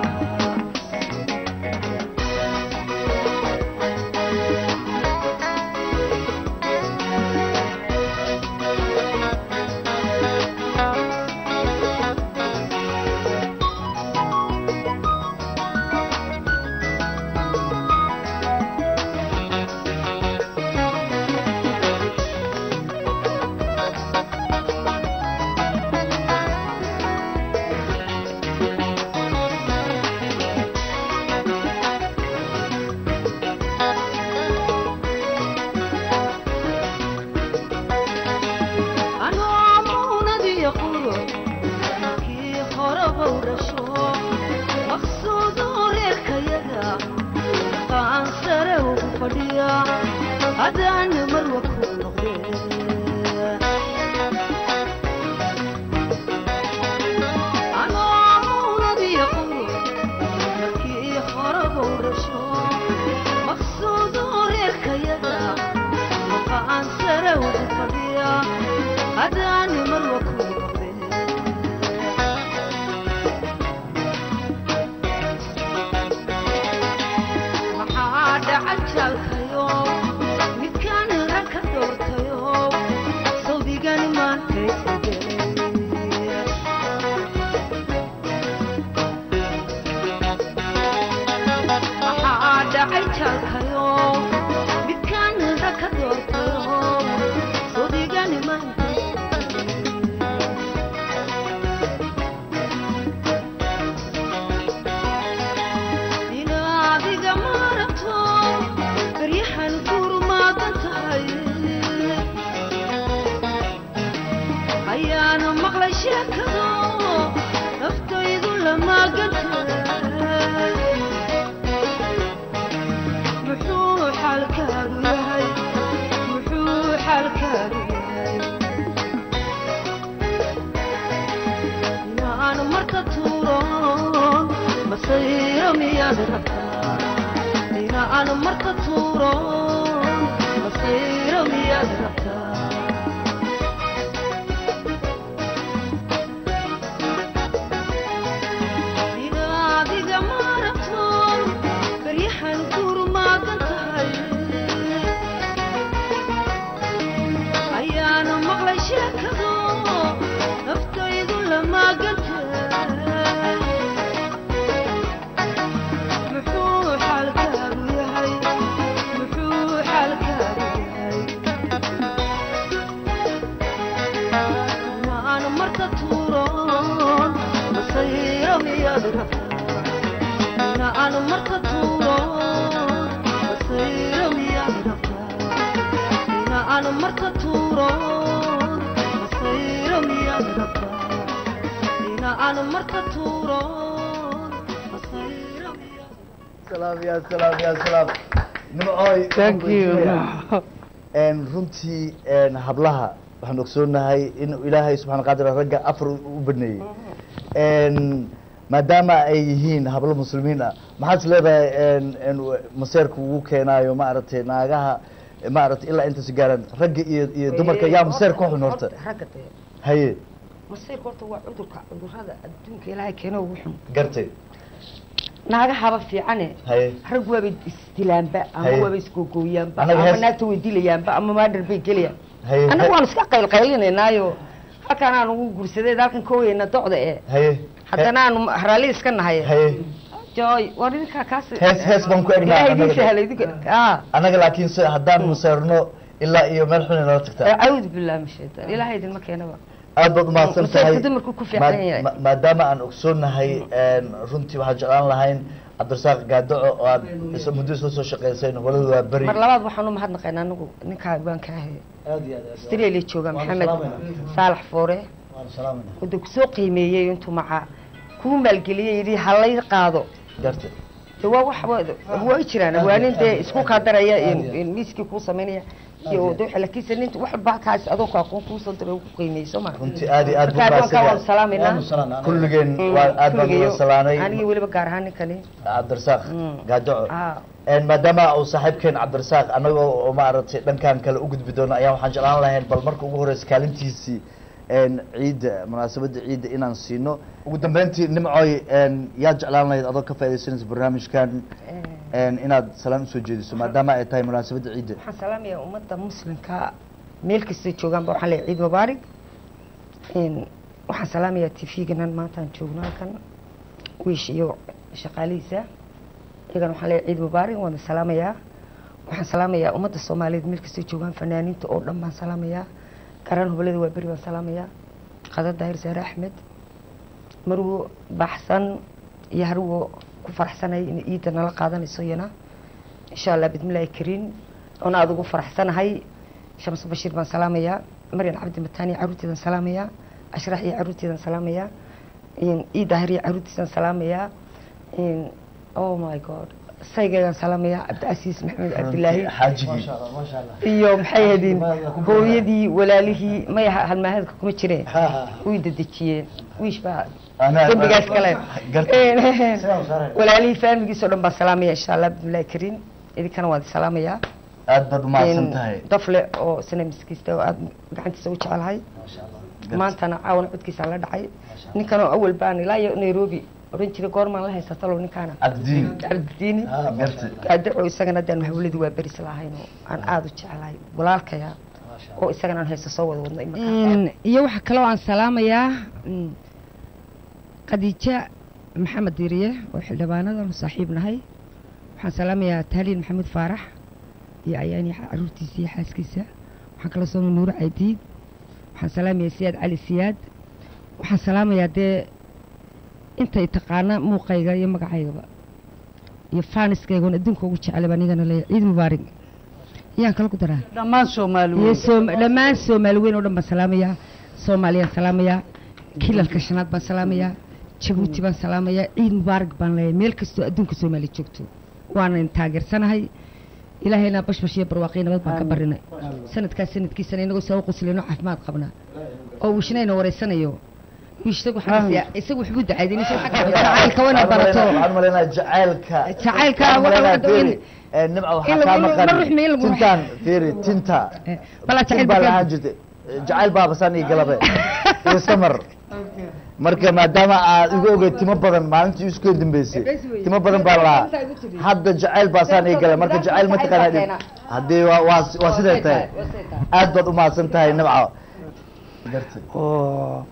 anoo muunadiyo quro kii horeba u dhasho maqsuudu reerkayaga qaan sare ugu fadhiya haddaan marwa ku noqdee anoo muunadiyo quro kii horeba u dhasho maqsuudu reerkayaga qaan sare ugu fadhiya haddaan marwa ku noqdee maxaa dhaca jaalkayo midkaan rag ka doortayo sawdigani maanta isbedelay maxaa dhacay jaalkayo midkaan rag ka doortayo sawdigani maanta inaadiga maaragto baryahan gurmaadan tahay ayaana maqlay sheekado naftaydu lamaagantahay muxuu xaalkaagu yahay muxuu xaalkaagu yahay inaan marka tuuro masayro miyaad rabtaa inaan marka tuuro masayro miyaad rabtaa inaadiga maaragto baryahan gurmaagan tahay ayaana maqlay sheekado naftaydu lamaagantahay muxuu xaalkaagu yahay muxuu xaalkaagu yahay aan marka tuuro masayro miyaad rabtaa ina aan marka tuuro masayro miyaad rabtaa ina aan marka tuuro masayro miyaad salaam ya salaam ya salaam nimcooy Thank you. een runtii een hablaha waxaan ogsoonahay in ilaahay subxana qaadir ragga afar u baneeyey een maadaama ay yihiin hablo muslimiin ah maxaad is leedahay een een maseerka ugu keenaayo maaragtay naagaha maaragtay ilaa intaas gaaraan ragga iyo iyo dumarka yaa maseer ku xun horta ragga dee haye masayrka horta waa cudurka cudurada adduunka ilaahay keeno ugu xun gartay naagahaba fiicane haye rag waaba isdilaanba ama Haye. waaba isgogooyaanba Anaga ama hees- naagta way dilayaanba ama maadhar bay gelayaan haye annaga waan iska qaylqaylinaynaayo halkaan aan ugu guursadeed halkan ka weyna docda ee haye haddana aan raalli iska nahay haye joy war idinkaa kaas Hees- hees baan ku egnaa ilaahay annaga. idin sahlay idinka ah annaga laakiin se haddaan maseerno ilaa iyo meel xun inala tagtaa acuudu billahi min shaytaan ilaahay idinma keenaba aad baad umahadsan Maseerku tahay dumarku ku fiican Ma- yahay. ma- maadaama aan ogsoonahay een, runtii waxaan jeclaan lahayn cabdirasaaq gaadaco oo aad is- muddo isla soo shaqeysayn waladu waa beri mar labaad waxaan u mahadnaqaynaa anagu ninkaa baan ka ahay aad iyo aad aad australia jooga Waan maxamed salaamayna. saalax foore waan salaamayna wada kusoo qiimeeyey intuu maca kuu maalgeliyey yidhi halay qaado garta de waa wax wa- way jiraan waa nin dee isku kaa daraya in- in miiskii kuu samaynaya iyo de laakiinse nin wax baakaas adoo ku aqoon kuusoo diray ku qiimeeyey soo ma runtii aad iyo aad buu marka addoonkaa waanu mahadsan salaamaynaa waanu salaamnaa kulligeen Mm, waa aad baan kulligeeyo. uga salaanay anigii weliba gaar ahaan ninkani cabdirasaaq Mm. gaadaco ah een, maadaama uu saaxiibkeen cabdirasaaq anagoo oo maaragtay dhankan kale u gudbi doono ayaa waxaan jeclaan lahayn bal marka ugu horeysa kaalintiisii een, ciidda munaasabadda ciidda inaan siino ugu dambeyntii nimcooy een, yaa jeclaan lahayd adoo ka faaidaysanaysa barnaamijkan een, inaad salaan usoo jeediso maadaama ay tahay munaasabadda ciidda waxaan salaamayaa ummadda muslimka meel kastay joogaanba waxaan leeyahay ciid mubaarig Een, waxaan salaamayaa tv-ganan maanta aan joogno halkan wiish iyo shaqaalihiisa iyagana waxaan leeyahay ciid mubaarig waana salaamayaa waxaan salaamayaa ummadda soomaaliyeed meel kastay joogaan fanaaniinta oo dhan baan salaamayaa garan hubalada waa beri baan salaamayaa qadar daahir saare axmed marwo baxsan iyo harwo ku faraxsanay in ciidda nala qaadanayso iyana insha allah bismillaahi kariin oona aad ugu faraxsanahay shams bashiir baan salaamayaa maryan cabdi mataani caruurteedan salaamayaa ashrax iyo caruurteedan salaamayaa ii daahir iyo caruurtiisan salaamayaa oh my god saygeegan salaamayaa cabdicasiis maxamed cabdilaahi xaajigii maasha allah iyo maxay ahaydeen hooyadii walaalihii maya halmaaheedka kuma jireen ha ha way dedejiyeen wiish baa Anaa- dembigaas kale garta sidaan saaray walaalihii faamiligiis oo dhan baan salaamaya insha allah bismillahi kariin idinkana waan salaamayaa aad baad umahadsan tahay dafle oo sana miskiista oo aad gacantiisa u jecelahay maasha allah maantana caawana codkiisa la dhacay ninkan oo awal baan ilaa iyo nairobi oran jiray goormaan la haysatalo ninkaana cabdidiin cabdidiini ha garta gaadaco isagana hadaan hawladii waa beris lahayn oo aan aada u jecelahay walaalkaya maasha oo isagana aan haysto soo wada wadno iyo waxaa kaloo aan salaamayaa mm, khadiija maxamed diriye oo xildhibaanadan saaxiib nahay waxaan salaamayaa taaliin maxamuud faarax iyo ayaani caruurtiisa iyo xaaskiisa waxaan kala sooma nuuro caydiid waxaan salaamayaa siyaad cali siyaad waxaan salaamayaa dee intay taqaana muuqayga iyo magacaygaba iyo faaniskayga oon adduunka ugu jecelaba anigana leeyahay ciid mubaarig yaan kala ku daraa dhammaan soomaali iyo weyn soom dhammaan soomaali weyn oo dhan baan salaamayaa soomaaliyaan salaamayaa kilalka shanaad baan salaamayaa jabuuti baan salaamayaa ciid mubaarak baan leeyahay meel kastoo adduunka soomaali joogto waanan taageersanahay ilaahayna bashbash iyo barwaaqii nabad baan ka barinay sanadkaas sanadkiisana inagoo saa u qoslayno caafimaad qabnaa oo wishnayna wareysanayo wiishtagu xabisiya isagu waxbuu dacaydin isagu xagga jacaylka wana barato waxaan umaleynaya jacaylka Jacaylka Waxaan waxa- umaleynaya, waxa- fiiri, ee, nimca in waxaa lagu- kaa in lagu- maqan ma ruxmi, in lagu- tintaan fiiri tinta balaa tin jacayl baa baa lahaan jirtay jacayl baa basaan iyo galabe iyo samar marka maadaama aad igu ogeyd timo badan maalintii isku dambeysay timo badan baa lahaa hadda jacayl baasaan iyo gala marka jacayl ma taqaanaa haddii waa waa waa siday tahay aad baad umahadsan tahay nimca gartay oo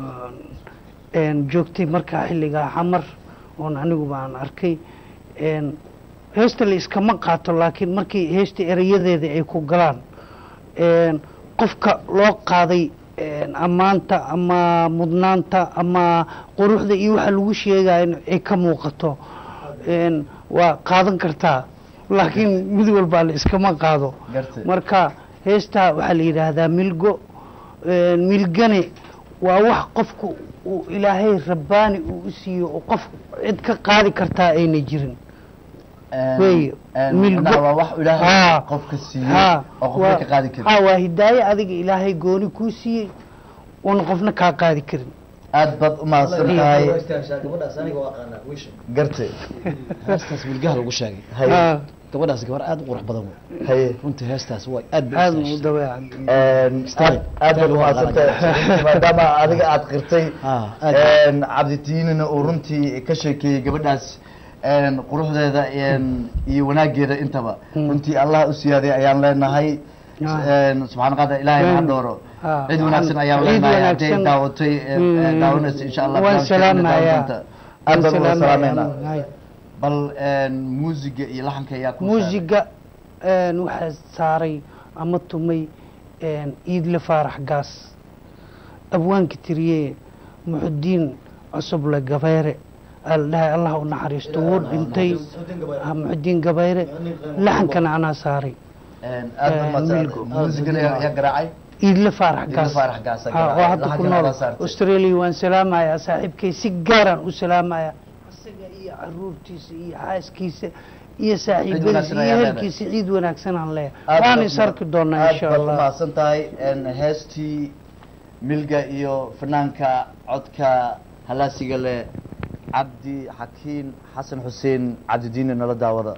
een, joogtay markaa xilligaa xamar oon anigu baan arkay een, heesta la iskama qaato laakiin markii heesta erayadeeda ay ku galaan een, qofka loo qaaday een, ammaanta ama mudnaanta ama quruxda iyo waxa lagu sheegaya in ay ka muuqato een, waa qaadan kartaa laakiin mid walbaa la iskama qaado gartay marka heestaa waxaa la yidhaahdaa milgo een, milgane waa wax qofku uu ilaahay rabbaani uu u siiyo oo qof cid ka qaadi kartaa ayna jirin weeye milgo waa wax ilaahay Haa. qofka siiyey haa oo qofka waa- ka qaadi karin haa waa hidaaye adiga ilaahay gooni kuu siiyey oona qofna kaa qaadi karin aad baad u mahadsan tahay gabadhaas aniga waa aqaanaa wiisha gartay heestaas milgaha lagu sheegay haye Haa, gabadhaas gabar aad u qurux badan wey haye runtii heestaas waa aad bay aad u u istaashay. dabeecan Een, aad aad baad u mahadsan tahay maadaama adiga aad qirtay Ah, aad. een, cabditiinina uu runtii ka sheekeeyey gabadhaas een, quruxdeeda een, iyo wanaageeda intaba Mm. runtii allah u siyaaday ayaan leenahay Ah. Een, subxaana qadir ilaahay ha Mm. dhooro Ah, cid wanaagsan ayaan ciid leenahay hadday wanaagsan. daawatay een, een, Mm. daawanaysa insha allah waan barnaamijkeena daawan salaamayaa doonta. aad baan uga salaameynaa Hay. bal een, muusiga iyo laxanka ayaa ku muusiga een, waxaa saaray ama tumay een, iidle faarax gaas abwaanka tiriye muxudiin cusuble gabayre aa la dhahay allah u naxariisto wuu dhintay Ah, muxudiin gabayre laxankana anaa saaray Een, aad baan Een, mahadsan milgo. muusigana ayaa garaacay iidle faarax Iidle gaas Faarax Gaas ayaa Ah, oo garaacay. hadda ku Laxankana nool adaa saartay. australia waan salaamayaa saaxiibkay si gaaraan u salaamayaa isaga iyo caruurtiisa iyo xaaskiisa iyo saaxiibadiisa wanaagsan iyo ayaa leedahay. ehelkiisa ciid wanaagsan aan leeyahay Aad waan baad is ma- arki doonaa aad insha baad u allah mahadsan tahay een, heestii milga iyo fanaanka codka halaasiga leh cabdi xakiin xasan xuseen cabdidiini nala daawada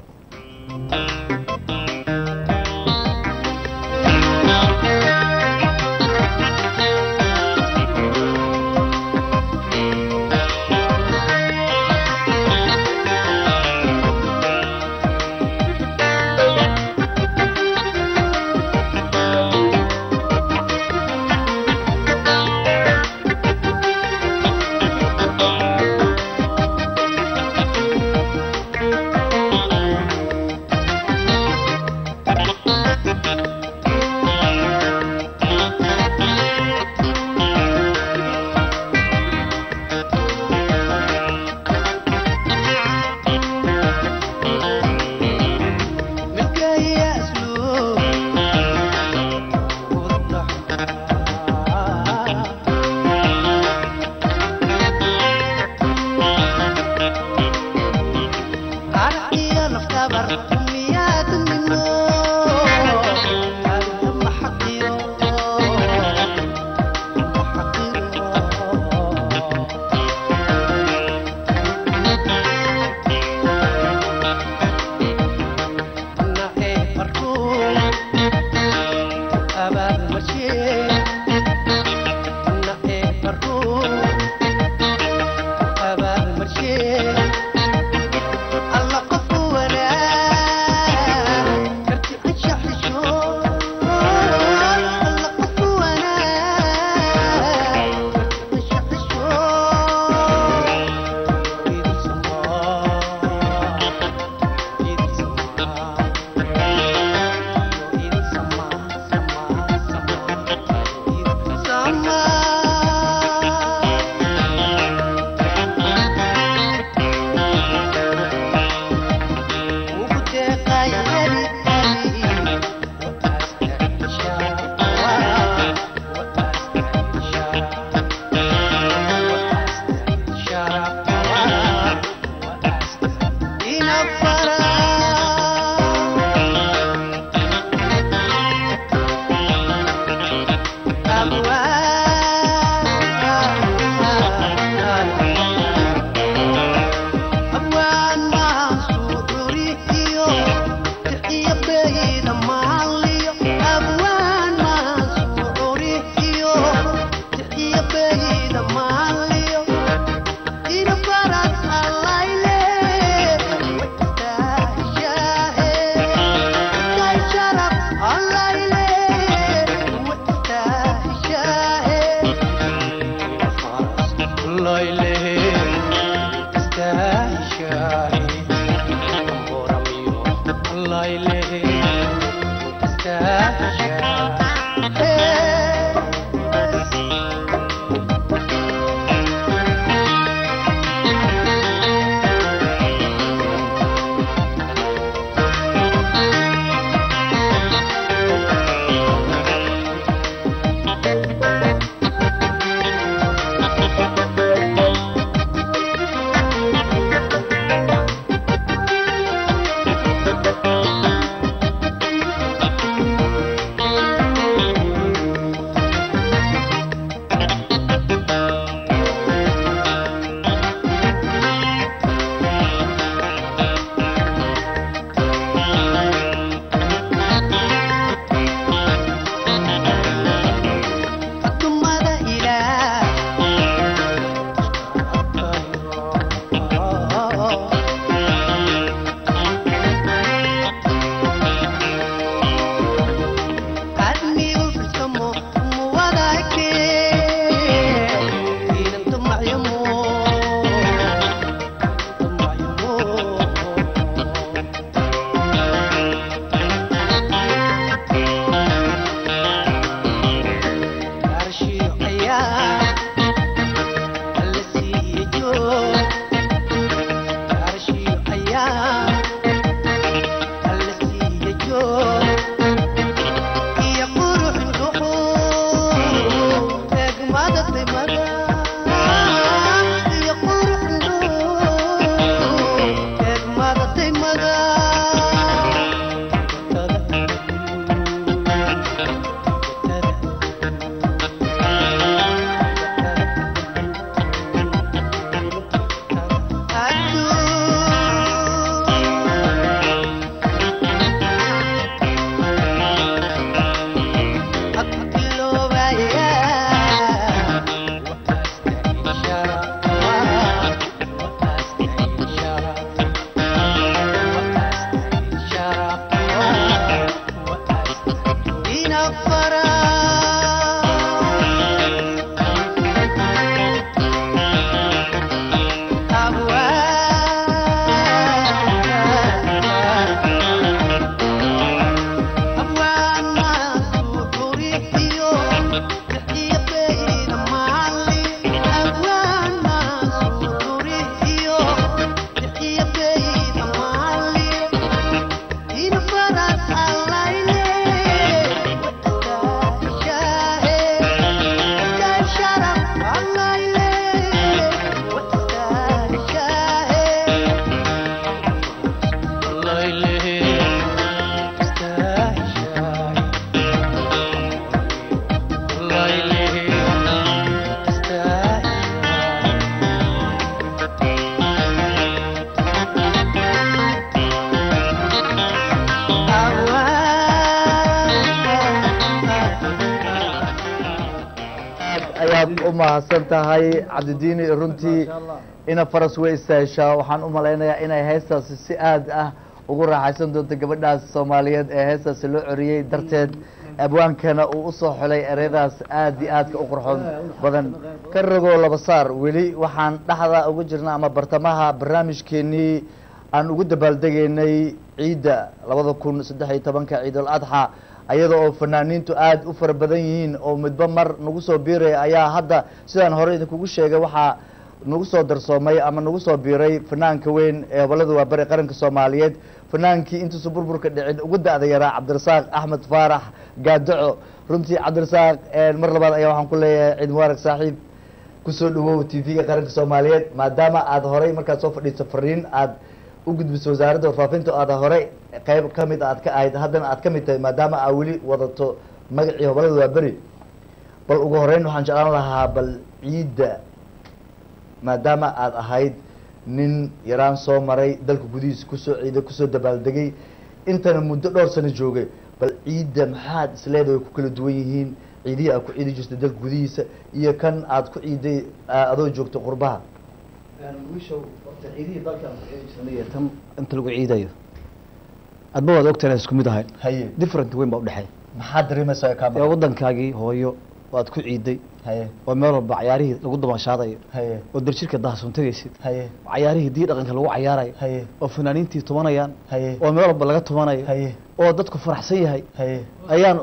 u mahadsan tahay cabdidiini runtii ina faras way istaashaa waxaan u malaynayaa inay heestaasi si aad ah ugu raaxaysan doonto gabadhaas soomaaliyeed ee heestaasi loo coriyey darteed abwaankana uu usoo xulay ereyadaas aad iyo aadka u qurxoon badan ka ragoo laba saar weli waxaan dhexda uga jirna ama bartamaha barnaamijkeenii aan ugu dabaaldegaynay ciidda labada kun saddex iyo tobanka ciidul adxa ayada oo fanaaniintu aada u fara badan yihiin oo midba mar nagu soo biiraya ayaa hadda sidaan hore idinkugu sheegay waxaa nagu soo darsoomay ama nagu soo biiray fanaanka weyn ee gobolada waabari qaranka soomaaliyeed fanaankii intuusa burburka dhicin ugu da-da yaraa cabdirasaaq axmed faarax gaadaco runtii cabdirasaaq mar labaad ayaa waxaan ku leeyahay ciid mubaarak saaxiib kusoo dhawow t v-ga qaranka soomaaliyeed maadaama aada horay markaad soo fadhiiso fariin aada u gudbiso wasaaradda warfaafinta o aada horey qeyb kamid aad ka ahayd haddana aad ka mid tahay maadaama aa weli wadato magacii hobolada waa beri bal ugu horeyn waxaan jeclaan lahaa bal ciidda maadaama aada ahayd nin yaraan soo maray dalka gudihiisa kusoo ciiday kusoo dabaaldegay intana muddo dhowr sano joogay bal ciidda maxaad isleedahay ku kala duwan yihiin ciidihii aad ku ciidi jirtay dalka gudihiisa iyo kan aad ku ciiday adoo joogto qurbaha wiishow horta ciidihii dalka aan ku ciidi jirnay iyo tan inta lagu ciidayo adba waad ogtahay inaan isku mid ahayn haye different weyn baa udhexeeya maxaad dareemaysaa ee kaama waddankaagii hooyo waad ku ciiday haye oo meel walba cayaarihii lagu dabaashaadayo haye oo darjirka daahsoon tegaysid haye cayaarihii dii dhaqanka lagu cayaarayo haye oo fanaaniintii tumanayaan haye oo meel walba laga tumanayo haye oo dadku faraxsan yahay haye ayaan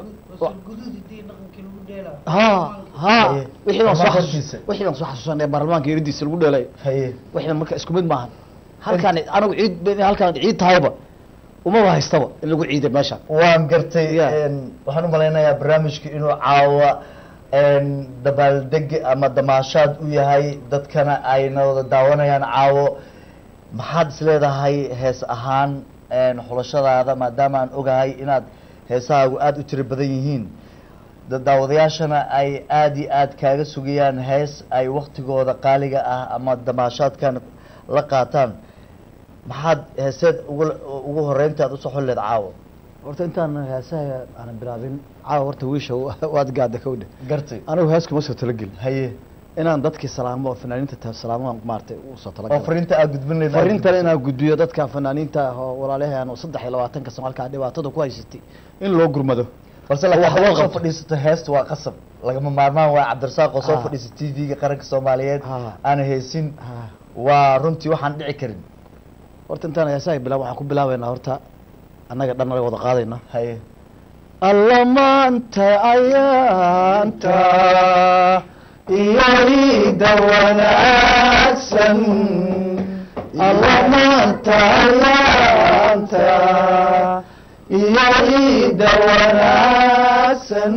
ha ha Haye. wixii baan soo Baarlamaanka xasus hortiisa. wixii baan soo xasuusanay baarlamaanka eridiisa lagu dheelayo haye wixii marka isku mid maahan halkaan anigu ciid halkaan ciid tahayba umaba haystaba in lagu ciiday meesha waan gartay Yeah. een, waxaan u malaynayaa barnaamijka inuu caawa een, dabaaldeg ama damaashaad u yahay dadkana ayna wada daawanayaan caawo maxaad is leedahay hees ahaan een, xulashadaada maadaama aan ogahay inaad heesahaagu aada u tiro badan yihiin da- daawadayaashana ay aada iyo aad kaaga sugayaan hees ay waktigooda qaaliga ah ama damaashaadkan la qaataan maxaad heeseed ugu ugu horeynta aad usoo xulleed caawo horta intaan heesaha aanan bilaabin caawa horta wiisha waad gaada kawdhe gartay anigu hees kuma soo talagelin haye inaan dadkii salaamo oo fanaaniinta ta salaamo maaragtay u soo oo talagalay fariinta aad gudbin leyd fariintana inaan gudbiyo dadka fanaaniinta ah oo walaalahan oo saddex iyo labaatanka sano halkaa dhibaatada ku haysatay in loo gurmado balse wax laakiin loo soo qabto. fadhiisato heesta waa qasab lagama maarmaan waa cabdirasaaq oo soo Ah. fadhiisa t v-ga qaranka soomaaliyeed Ah. aana heesin Ah. waa runtii waxaan dhici karin horta intaan heesaha bilaab waxaan ku bilaabaynaa horta annaga dhan naga wada qaadayna haye alla maanta ayaanta iyo ciida wanaagsan alla maanta ayaanta iyo ciida wanaagsan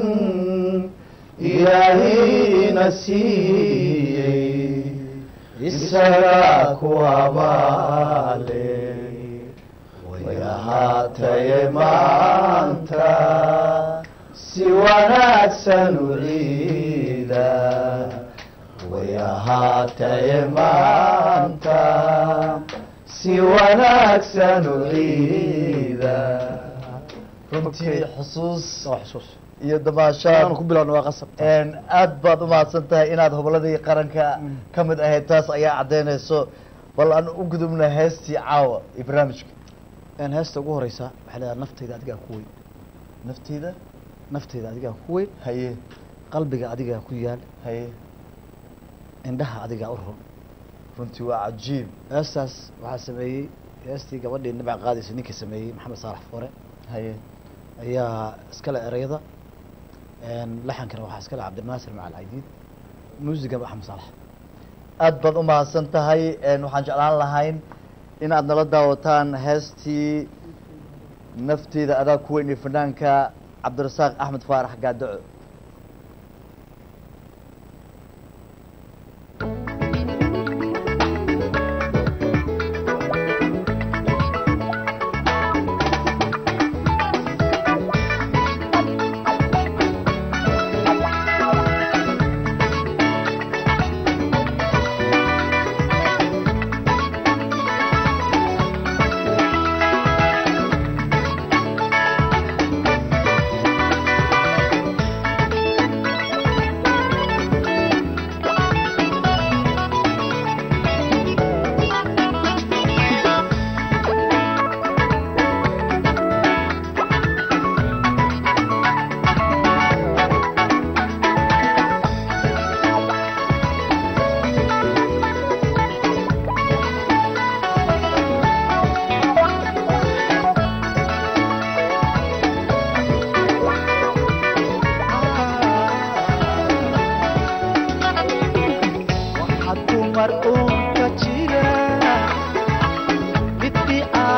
ilaahina siiyey isagaa ku abaale way ahaataye maanta si wanaagsan u ciida way ahaataye maanta si wanaagsan u ciida runtii xusuus waa xusuus iyo damaashaad ku bilowna waa qasab een, aad baad umahadsan tahay inaad hobladii qaranka ka mid ahayd taas ayaa caddeynayso bal aan u gudubna heestii caawa iyo barnaamijka een heesta ugu horeysa waxay leedahay naftayda adigaa ku weyn nafteyda naftayda adigaa ku weyn haye qalbiga adigaa ku yaal haye indhaha adigaa u run runtii waa cajiib heestaas waxaa sameeyey heestii gabadhii nabac qaadaysa ninka sameeyey maxamed saalax foore haye ayaa iskale ereyada een laxankana waxaa iskale cabdinaasir macal caydiid muusigan axmed saalax aad baad umahadsan tahay een, waxaan jeclaan lahayn inaad nala daawataan heestii nafteeda adaa ku weyn iyo fanaanka cabdirasaaq axmed faarax gaadaco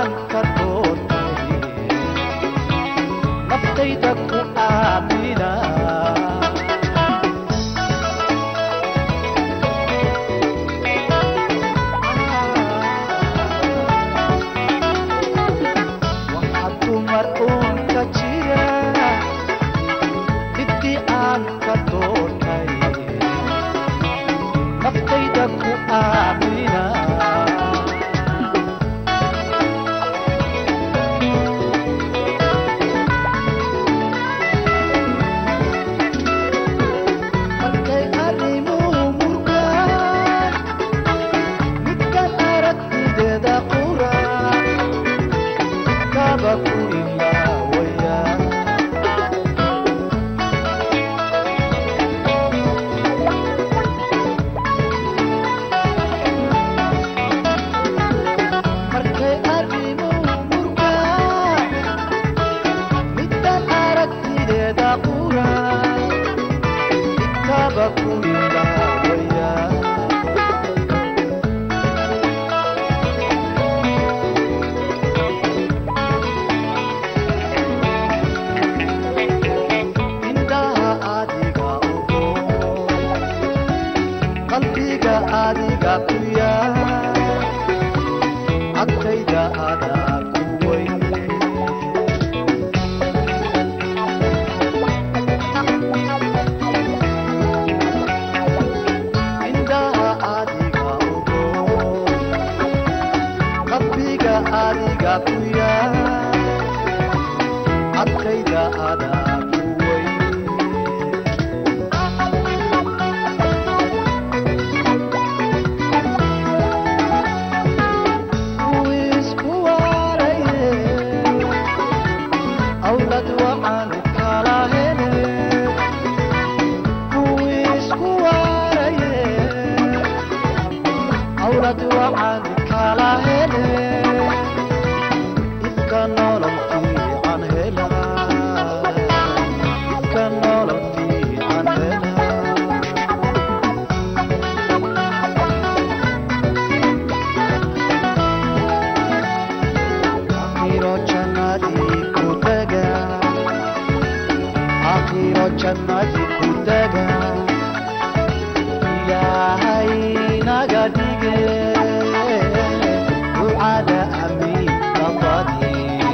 aan ka doortay naftayda ku aamina waxaa dumar uun ka jira midii aan ka doortay naftayda ku aamina markay arrimuhu murgaan midkan aragtideeda quraan kaba ku ilaawaya markay arrimuhu murgaan midkan aragtideeda quraan kaba ku ilaawaya indhaha adiga ogo qalbiga adiga ku yaal agtayda adaa ku weyn indhaha adiga ogo qalbiga adiga ku yaal adkayda adaa ku weyn isku waaraye awlad waxaan kala hele isku waaraye awlad waxaan kala hele ifka nolol fiican hela ifka nolol fiican hela akhiro jannadii ku taga akhiro jannadii ku taga ilaahay naga dhige ducada amiinka badi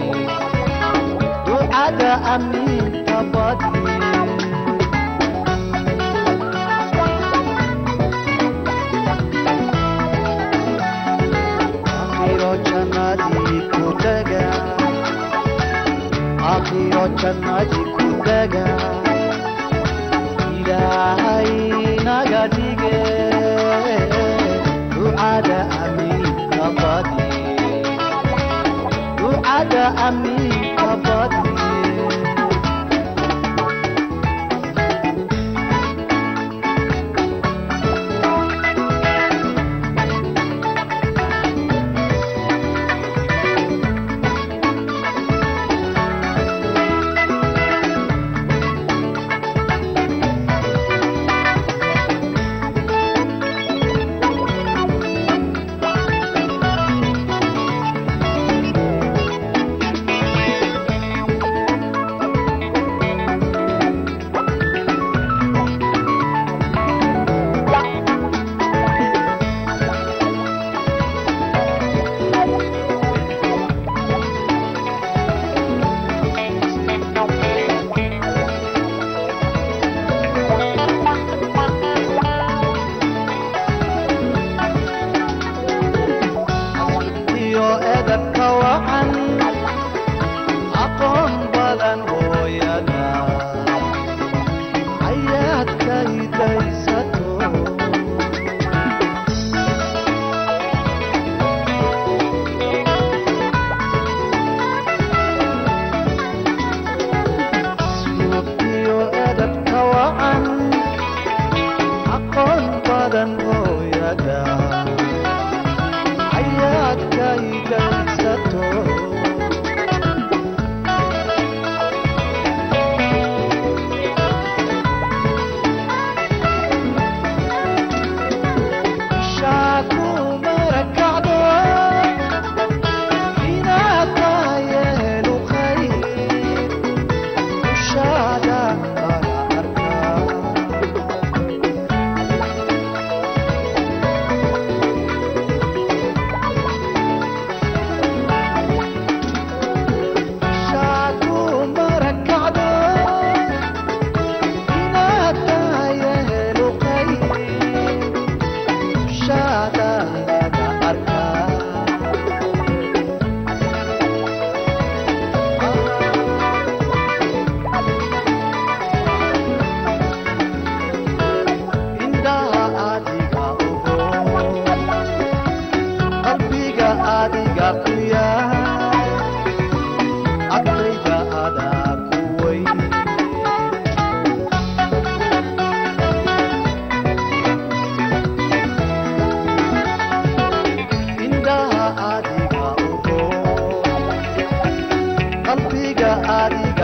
ducada amiinka badi akhiro jannadii ku taga akhiro jannadii ku taga ilaahay naga dhige ducada amiinka badi ducada amiinka badi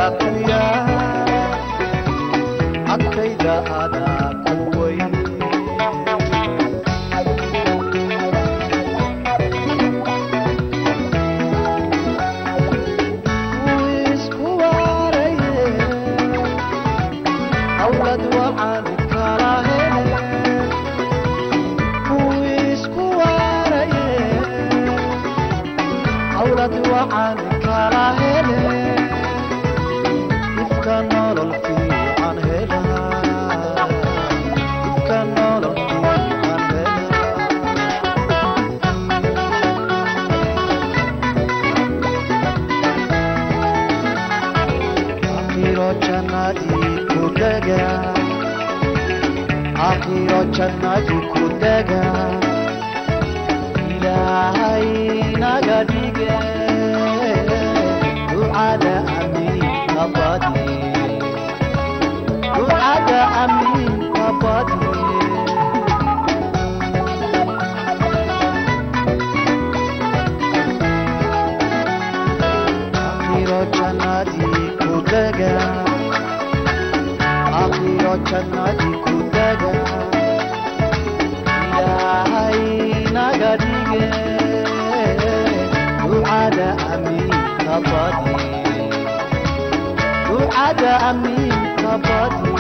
kaliya agtayda adaa ku weyn isku waaraye awlad waxaan kala hele isku waaraye awlad waxaan kala hele ifka nolol fiican helaa ifka nolol fiican helaa akhiro jannadii ku dega akhiro jannadii ku dega ilaahay naga dhige ducada amiin ka badi ducada amiin ka badi akhiro jannadii ku dega akhiro jannadii ku dega ilaahay naga dhige ducada amiin ka badi ducada amiin ka badi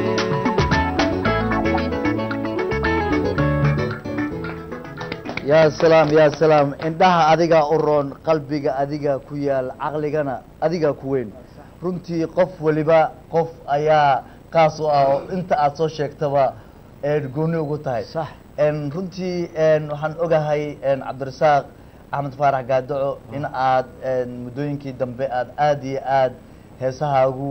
yaa salaam yaa salaam indhaha adigaa u roon qalbiga adiga ku yaal caqligana adigaa ku weyn runtii qof waliba qof ayaa qaas u ah oo inta aad soo sheegtaba een gooni ugu tahay sax een runtii een waxaan ogahay een cabdirasaaq axmed faarax gaadaco in aad een muddooyinkii dambe aad aad iyo aad heesahaagu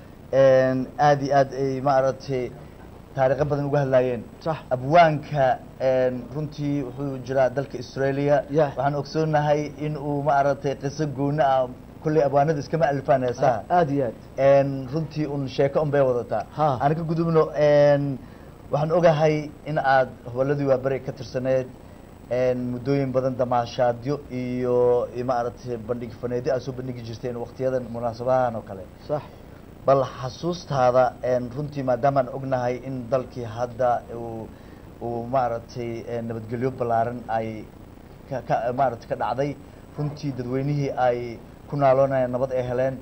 een aad iyo aad ay maaragtay taariikho badan uga hadlaayeen sax abwaanka een runtii wuxuu jiraa dalka australia Yeah. waxaan ogsoonahay in uu maaragtay qiso gooni ah kulley abwaanada iskama alifaan heesaha aad iyo aad een runtii un sheeko un bay wadataa Ha. aan ka gudubno een waxaan ogahay in aad hoboladii waa beri ka tirsaneed een muddooyin badan damaashaadyo iyo iyo maaragtay bandhig faneedyo aad soo bandhigi jirteen waqtiyadan munaasabahan oo kale sax bal xasuustaada een runtii maadaamaan ognahay in dalkii hadda uu uu maaragtay een nabadgelyo ballaaran ay ka ka maaragtay ka dhacday runtii dadweynihii ay ku naaloonayaan nabad ay heleen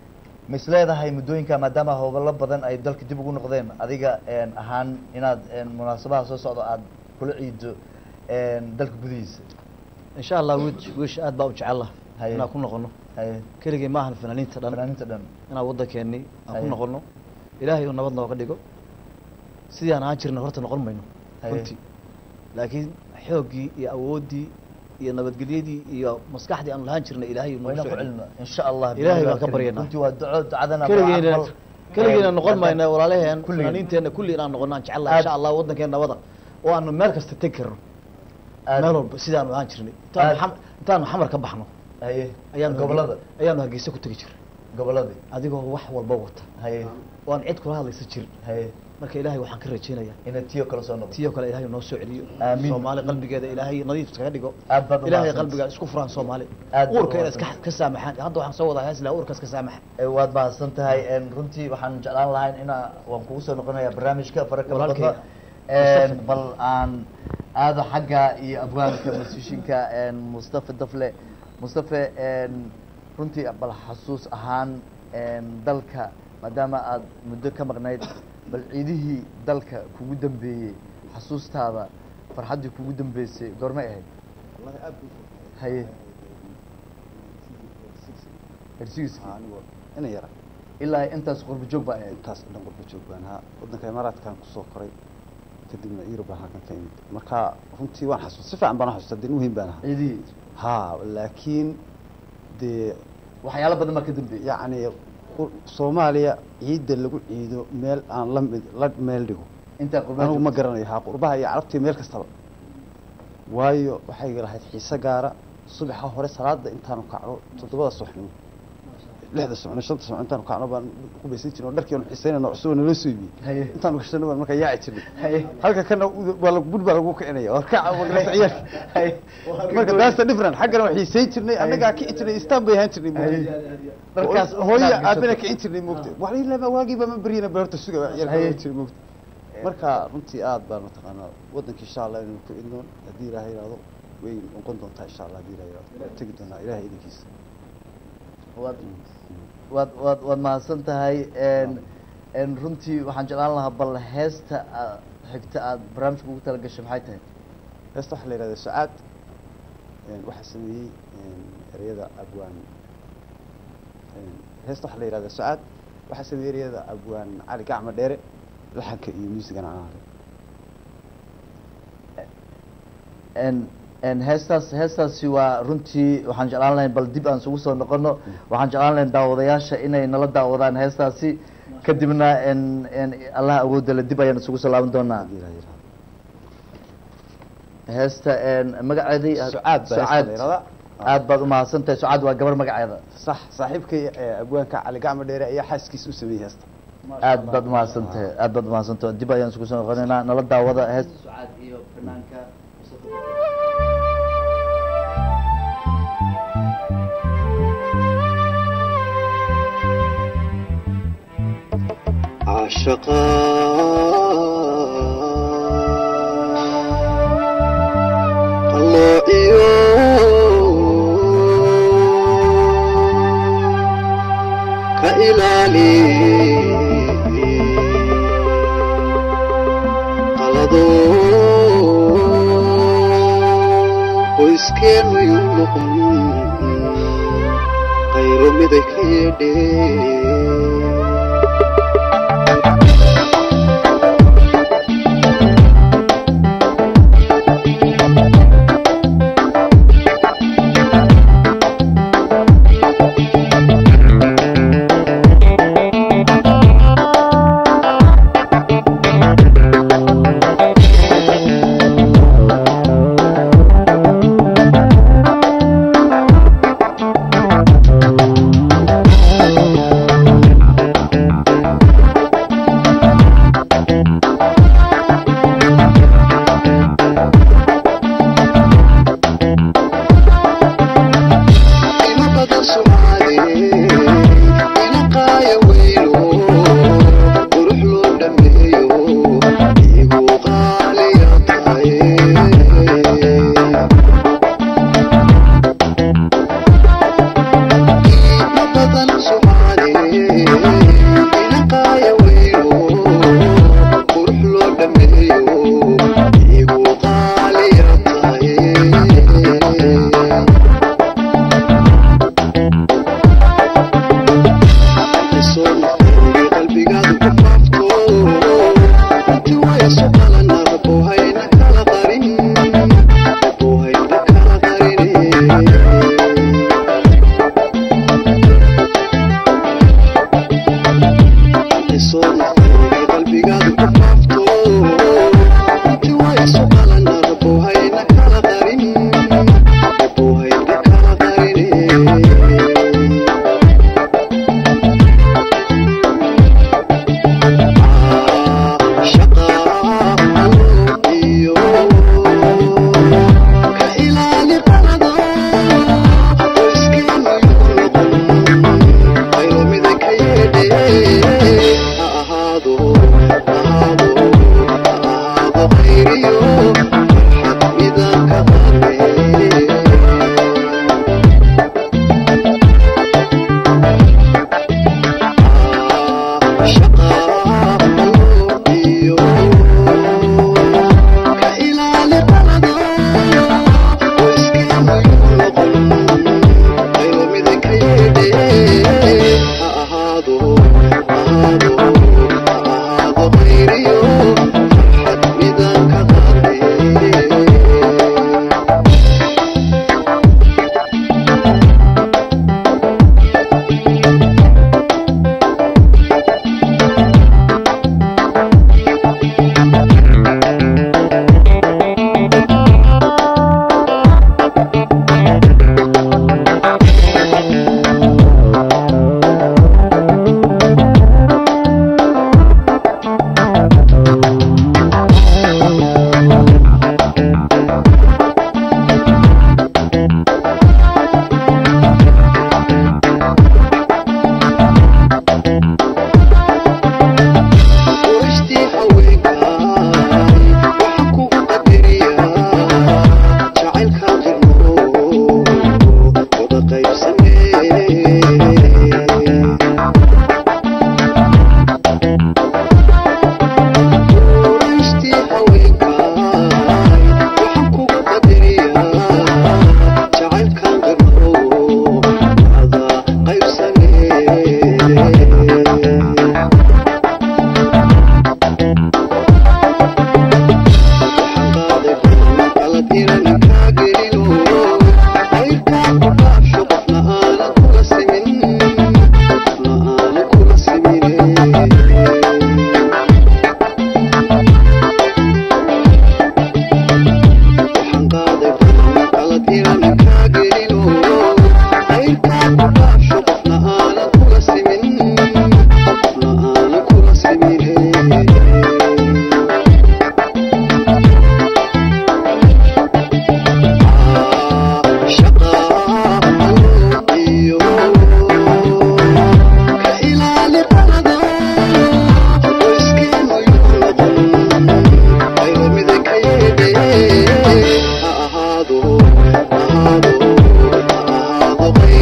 ma is leedahay muddooyinka maadaama hobalo badan ay dalka dib ugu noqdeen adiga een ahaan inaad een munaasabaha soo socdo aad kula ciido een dalka gudihiisa insha allah wiish wiish aad baa u jecel Haye. inaan ku noqono haye keligii maahan fanaaniinta dhan fanaaniinta dhan inaan waddankeennii aan ku Haye. noqono ilaahay uu nabad nooga dhigo sidii aan ahaan jirna horta noqon mayno Haye. runtii laakiin xooggii iyo awooddii iyo nabadgelyadii iyo maskaxdii aan lahaan jirnay ilaahay uu waa noogu inaan ku soo celiyo celino insha allah Ilaahay billahi baan ka karim. baryaynaa. runtii waa duco ducadana waa keligeena aqbal. keligeena Een, noqon hadda- mayna walaalaheen kulligeen. fanaaniinteenna kulli inaan noqono aan jecel lahay Aad- insha allah waddankeena nabada oo aanu meel kasta tegi karno aad- meel walba sidaanu ahaan jirnay intaanu Aad- xam- intaanu xamar ka baxno haye ayaanu gobolada ayaanu hargeysa ku tegi jirnay goboladii adigoo wax walba wata haye oo aan cid kula hadlaysa jirin haye marka ilaahay waxaan ka rajaynayaa inay tiyo kala soo noqoto tiyoo kale ilaahay noo soo celiyo Aamin. soomaali qalbigeeda ilaahay nadiif iskaga dhigo aad baad u ilaahay mahadsantahay. qalbiga isku furaan soomaali Aad baad u uurka inay iska mahadsantahay. ka saamaxaan hadda waxaan soo wadaa heesla uurka iska saamaxa Ee, waad mahadsan tahay een, runtii waxaan jeclaan lahayn ina waan kugu soo noqonayaa barnaamijka faraka Walaalkay. badda Een, bal aan aado xagga iyo abwaanka musishinka een, mustafa dafle mustafa een, runtii bal xasuus ahaan een, dalka maadaama aad muddo ka maqnayd bal ciidihii dalka kugu dambeeyey xasuustaada farxaddii kugu dambeysay goormay ahayd wallahi aad buu haye hersigiis anigoo ina yara ilaa intaas qurbo joog baa ahayd intaas dhan qurba joog baan ahaa waddanka imaaraadkan kusoo koray kadibna yurub baan halkan ka imid marka runtii waan xasuus si fiican baan u xasuustaa dee muhiim baan ahaa ciidihii ha laakiin dee waxyaalo badan baa ka dambeeyey yacni qur- soomaaliya ciidda lagu ciido meel aan la mid la meel dhigo intaa qurbaha anigu ma joogtay. garanayo haa qurbaha iyo carabtii meel kastaba waayo waxay lahayd xiise gaara subaxa hore salaada intaanu kacdo toddobada subaxnimo lixda socno shanta socno intaanu kacno baan ku baysan jirnay oo dharkii aanu xisaynayno cusub oo naloo soo iibiyey haye intaanu gashano baan markaa yaaci jirnay haye halka kana u- waa la- bur baa lagu kicinaya war kaca magarasa ciyaalka haye marka daasta different xaggana waa xiisayn jirnay annagaa kici jirnay istaan bay ahaan jirnay haye moogta dharkaas hooya inaad aabana gashato. kicin jirnay moogta waxaa ilaa waagiiba ma beryana ba horta suga ciyaalka Haye. waa jiray moogta marka runtii aad baan mataqaanaa waddanka insha allah inuu ku idnoon haddii ilaahay yidhaahdo way noqon doontaa insha allah haddii ilaahay yidhaahdo waa tegi doonaa ilaahay idinkiisa waad waad waad waad mahadsan tahay n n runtii waxaan jeclaan lahaa bal heesta aa- xigta aad barnaamijka ugu tala gashay maxay tahay heesta waxaa la yidhahdaa sucaad een, waxaa sameeyey een, ereyada abwaan een, heesta waxaa la yidhahdaa sucaad waxaa sameeyey ereyada abwaan cali gacma dheere laxanka iyo muusigana aan ahay n n heestaas heestaasi waa runtii waxaan jeclaan lahayn bal dib aan isugu soo noqono waxaan jeclaan lahayn daawadayaasha inay nala daawadaan heestaasi kadibna n n allah awoodda le dib ayaan isugu soo laaban doonaa haddii ilaahay yidhaahdo heesta n magaceedii Sucaad baa heesta la yidhahdaa. aad baad umahadsan tahay sucaad waa gabar magaceeda sax saaxiibkay ee, abwaanka cali gacma dheere ayaa xaaskiisa u sameeyey heesta aad baad umahadsan tahay aad baad umahadsan tahay dib ayaan isugu soo noqonaynaa nala daawada heesta sucaad iyo fanaanka عاشقا الله إيو كإلالي قلدو ويسكين ويمهم غير مدك يدي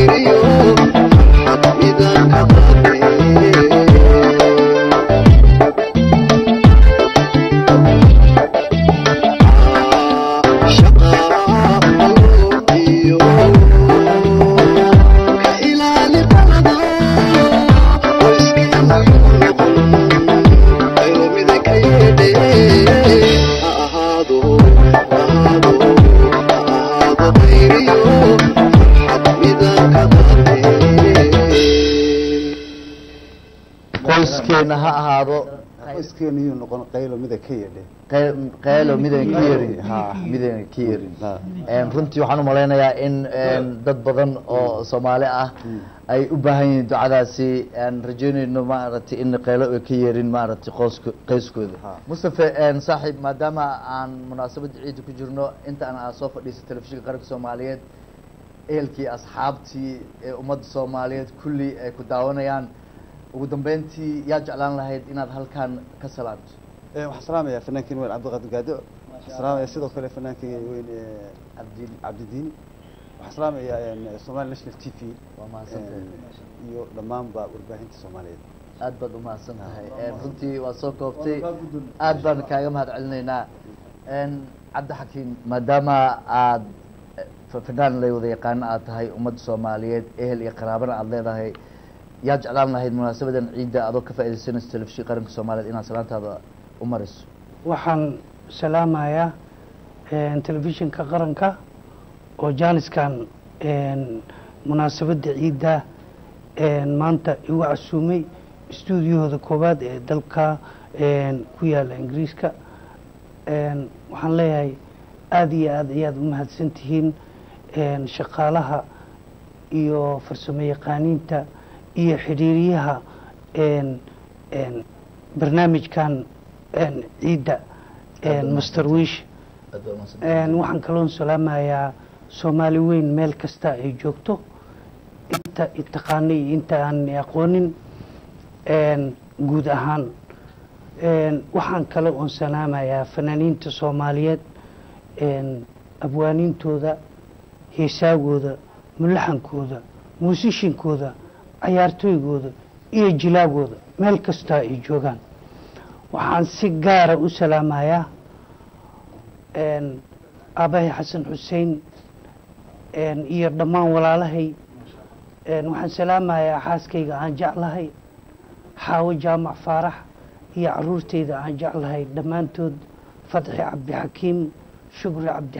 qayriyo farxad midaan ka qaadee qoyskeena ha ahaado qoyskeena iyuu noqon qaylo mida ka yedhe qey- qeylo midayna ka yerin ha midayna ka yerin Een, runtii waxaan u malaynayaa in een, dad badan oo soomaali ah ay u baahan yihiin ducadaasi aan rajeynayno maaragtay in qeylo ay ka yeerin maaragtay qooska qoyskooda mustafe een, saaxiib maadaama aan munaasabadda ciidda ku jirno inta aan aad soo fadhiisay telefishinka qaranka soomaaliyeed ehelkii asxaabtii ee ummadda soomaaliyeed kulli ay ku daawanayaan ugu dambeyntii yaa jeclaan lahayd inaad halkan ka salaamto Eh, waxaan salaamayaa fanaankeen weyn cabdiqaadir gaado waxaan salaamayaa sidoo kale fanaankeen weyn eh, cabdi cabdidiini waxaan salaamayaa een, somali national t v waa mahadsantahay een, iyo dhammaanba warbaahinta soomaaliyeed aad baad umahadsan tahay Een, runtii waa soo koobtay aad baan kaaga mahad celinaynaa Een, cabdixakiim maadaama aad eh, fa- fanaan lay wada yaqaano aad tahay ummadda soomaaliyeed ehel iyo qaraabana aad leedahay yaa jeclaan lahayd munaasabadan ciidda adoo ka faaidaysanayso telefishinka qaranka soomaaliyeed inaad salaantaada u mariso waxaan salaamayaa een, telefishinka qaranka oo jaaniskan een, munaasabadda ciidda een, maanta igu casuumay stuudiyahooda koowaad ee dalka een, ku yaala ingiriiska een, waxaan leeyahay aada iyo aad ayaad u mahadsan tihiin een, shaqaalaha iyo farsamo yaqaaniinta iyo xidhiiriyaha een, een, barnaamijkan een, ciidda een, master wish aad baa umahadsan een, waxaan kaloon salaamayaa soomaali weyn meel kasta ay joogto inta itaqaanay iyo inta aan aqoonin een, guud ahaan een, waxaan kale oon salaamayaa fanaaniinta soomaaliyeed een, abwaaniintooda heesaagooda mulaxankooda muusishinkooda cayaartooygooda iyo jilaagooda meel kasta ay joogaan waxaan si gaara u salaamayaa een, aabahay xasan xuseen een, iyo dhammaan walaalahay een, waxaan salaamayaa xaaskayga aan jeclahay xaawo jaamac faarax iyo caruurtayda aan jeclahay dhammaantood fadxi cabdixakiim shukri cabdi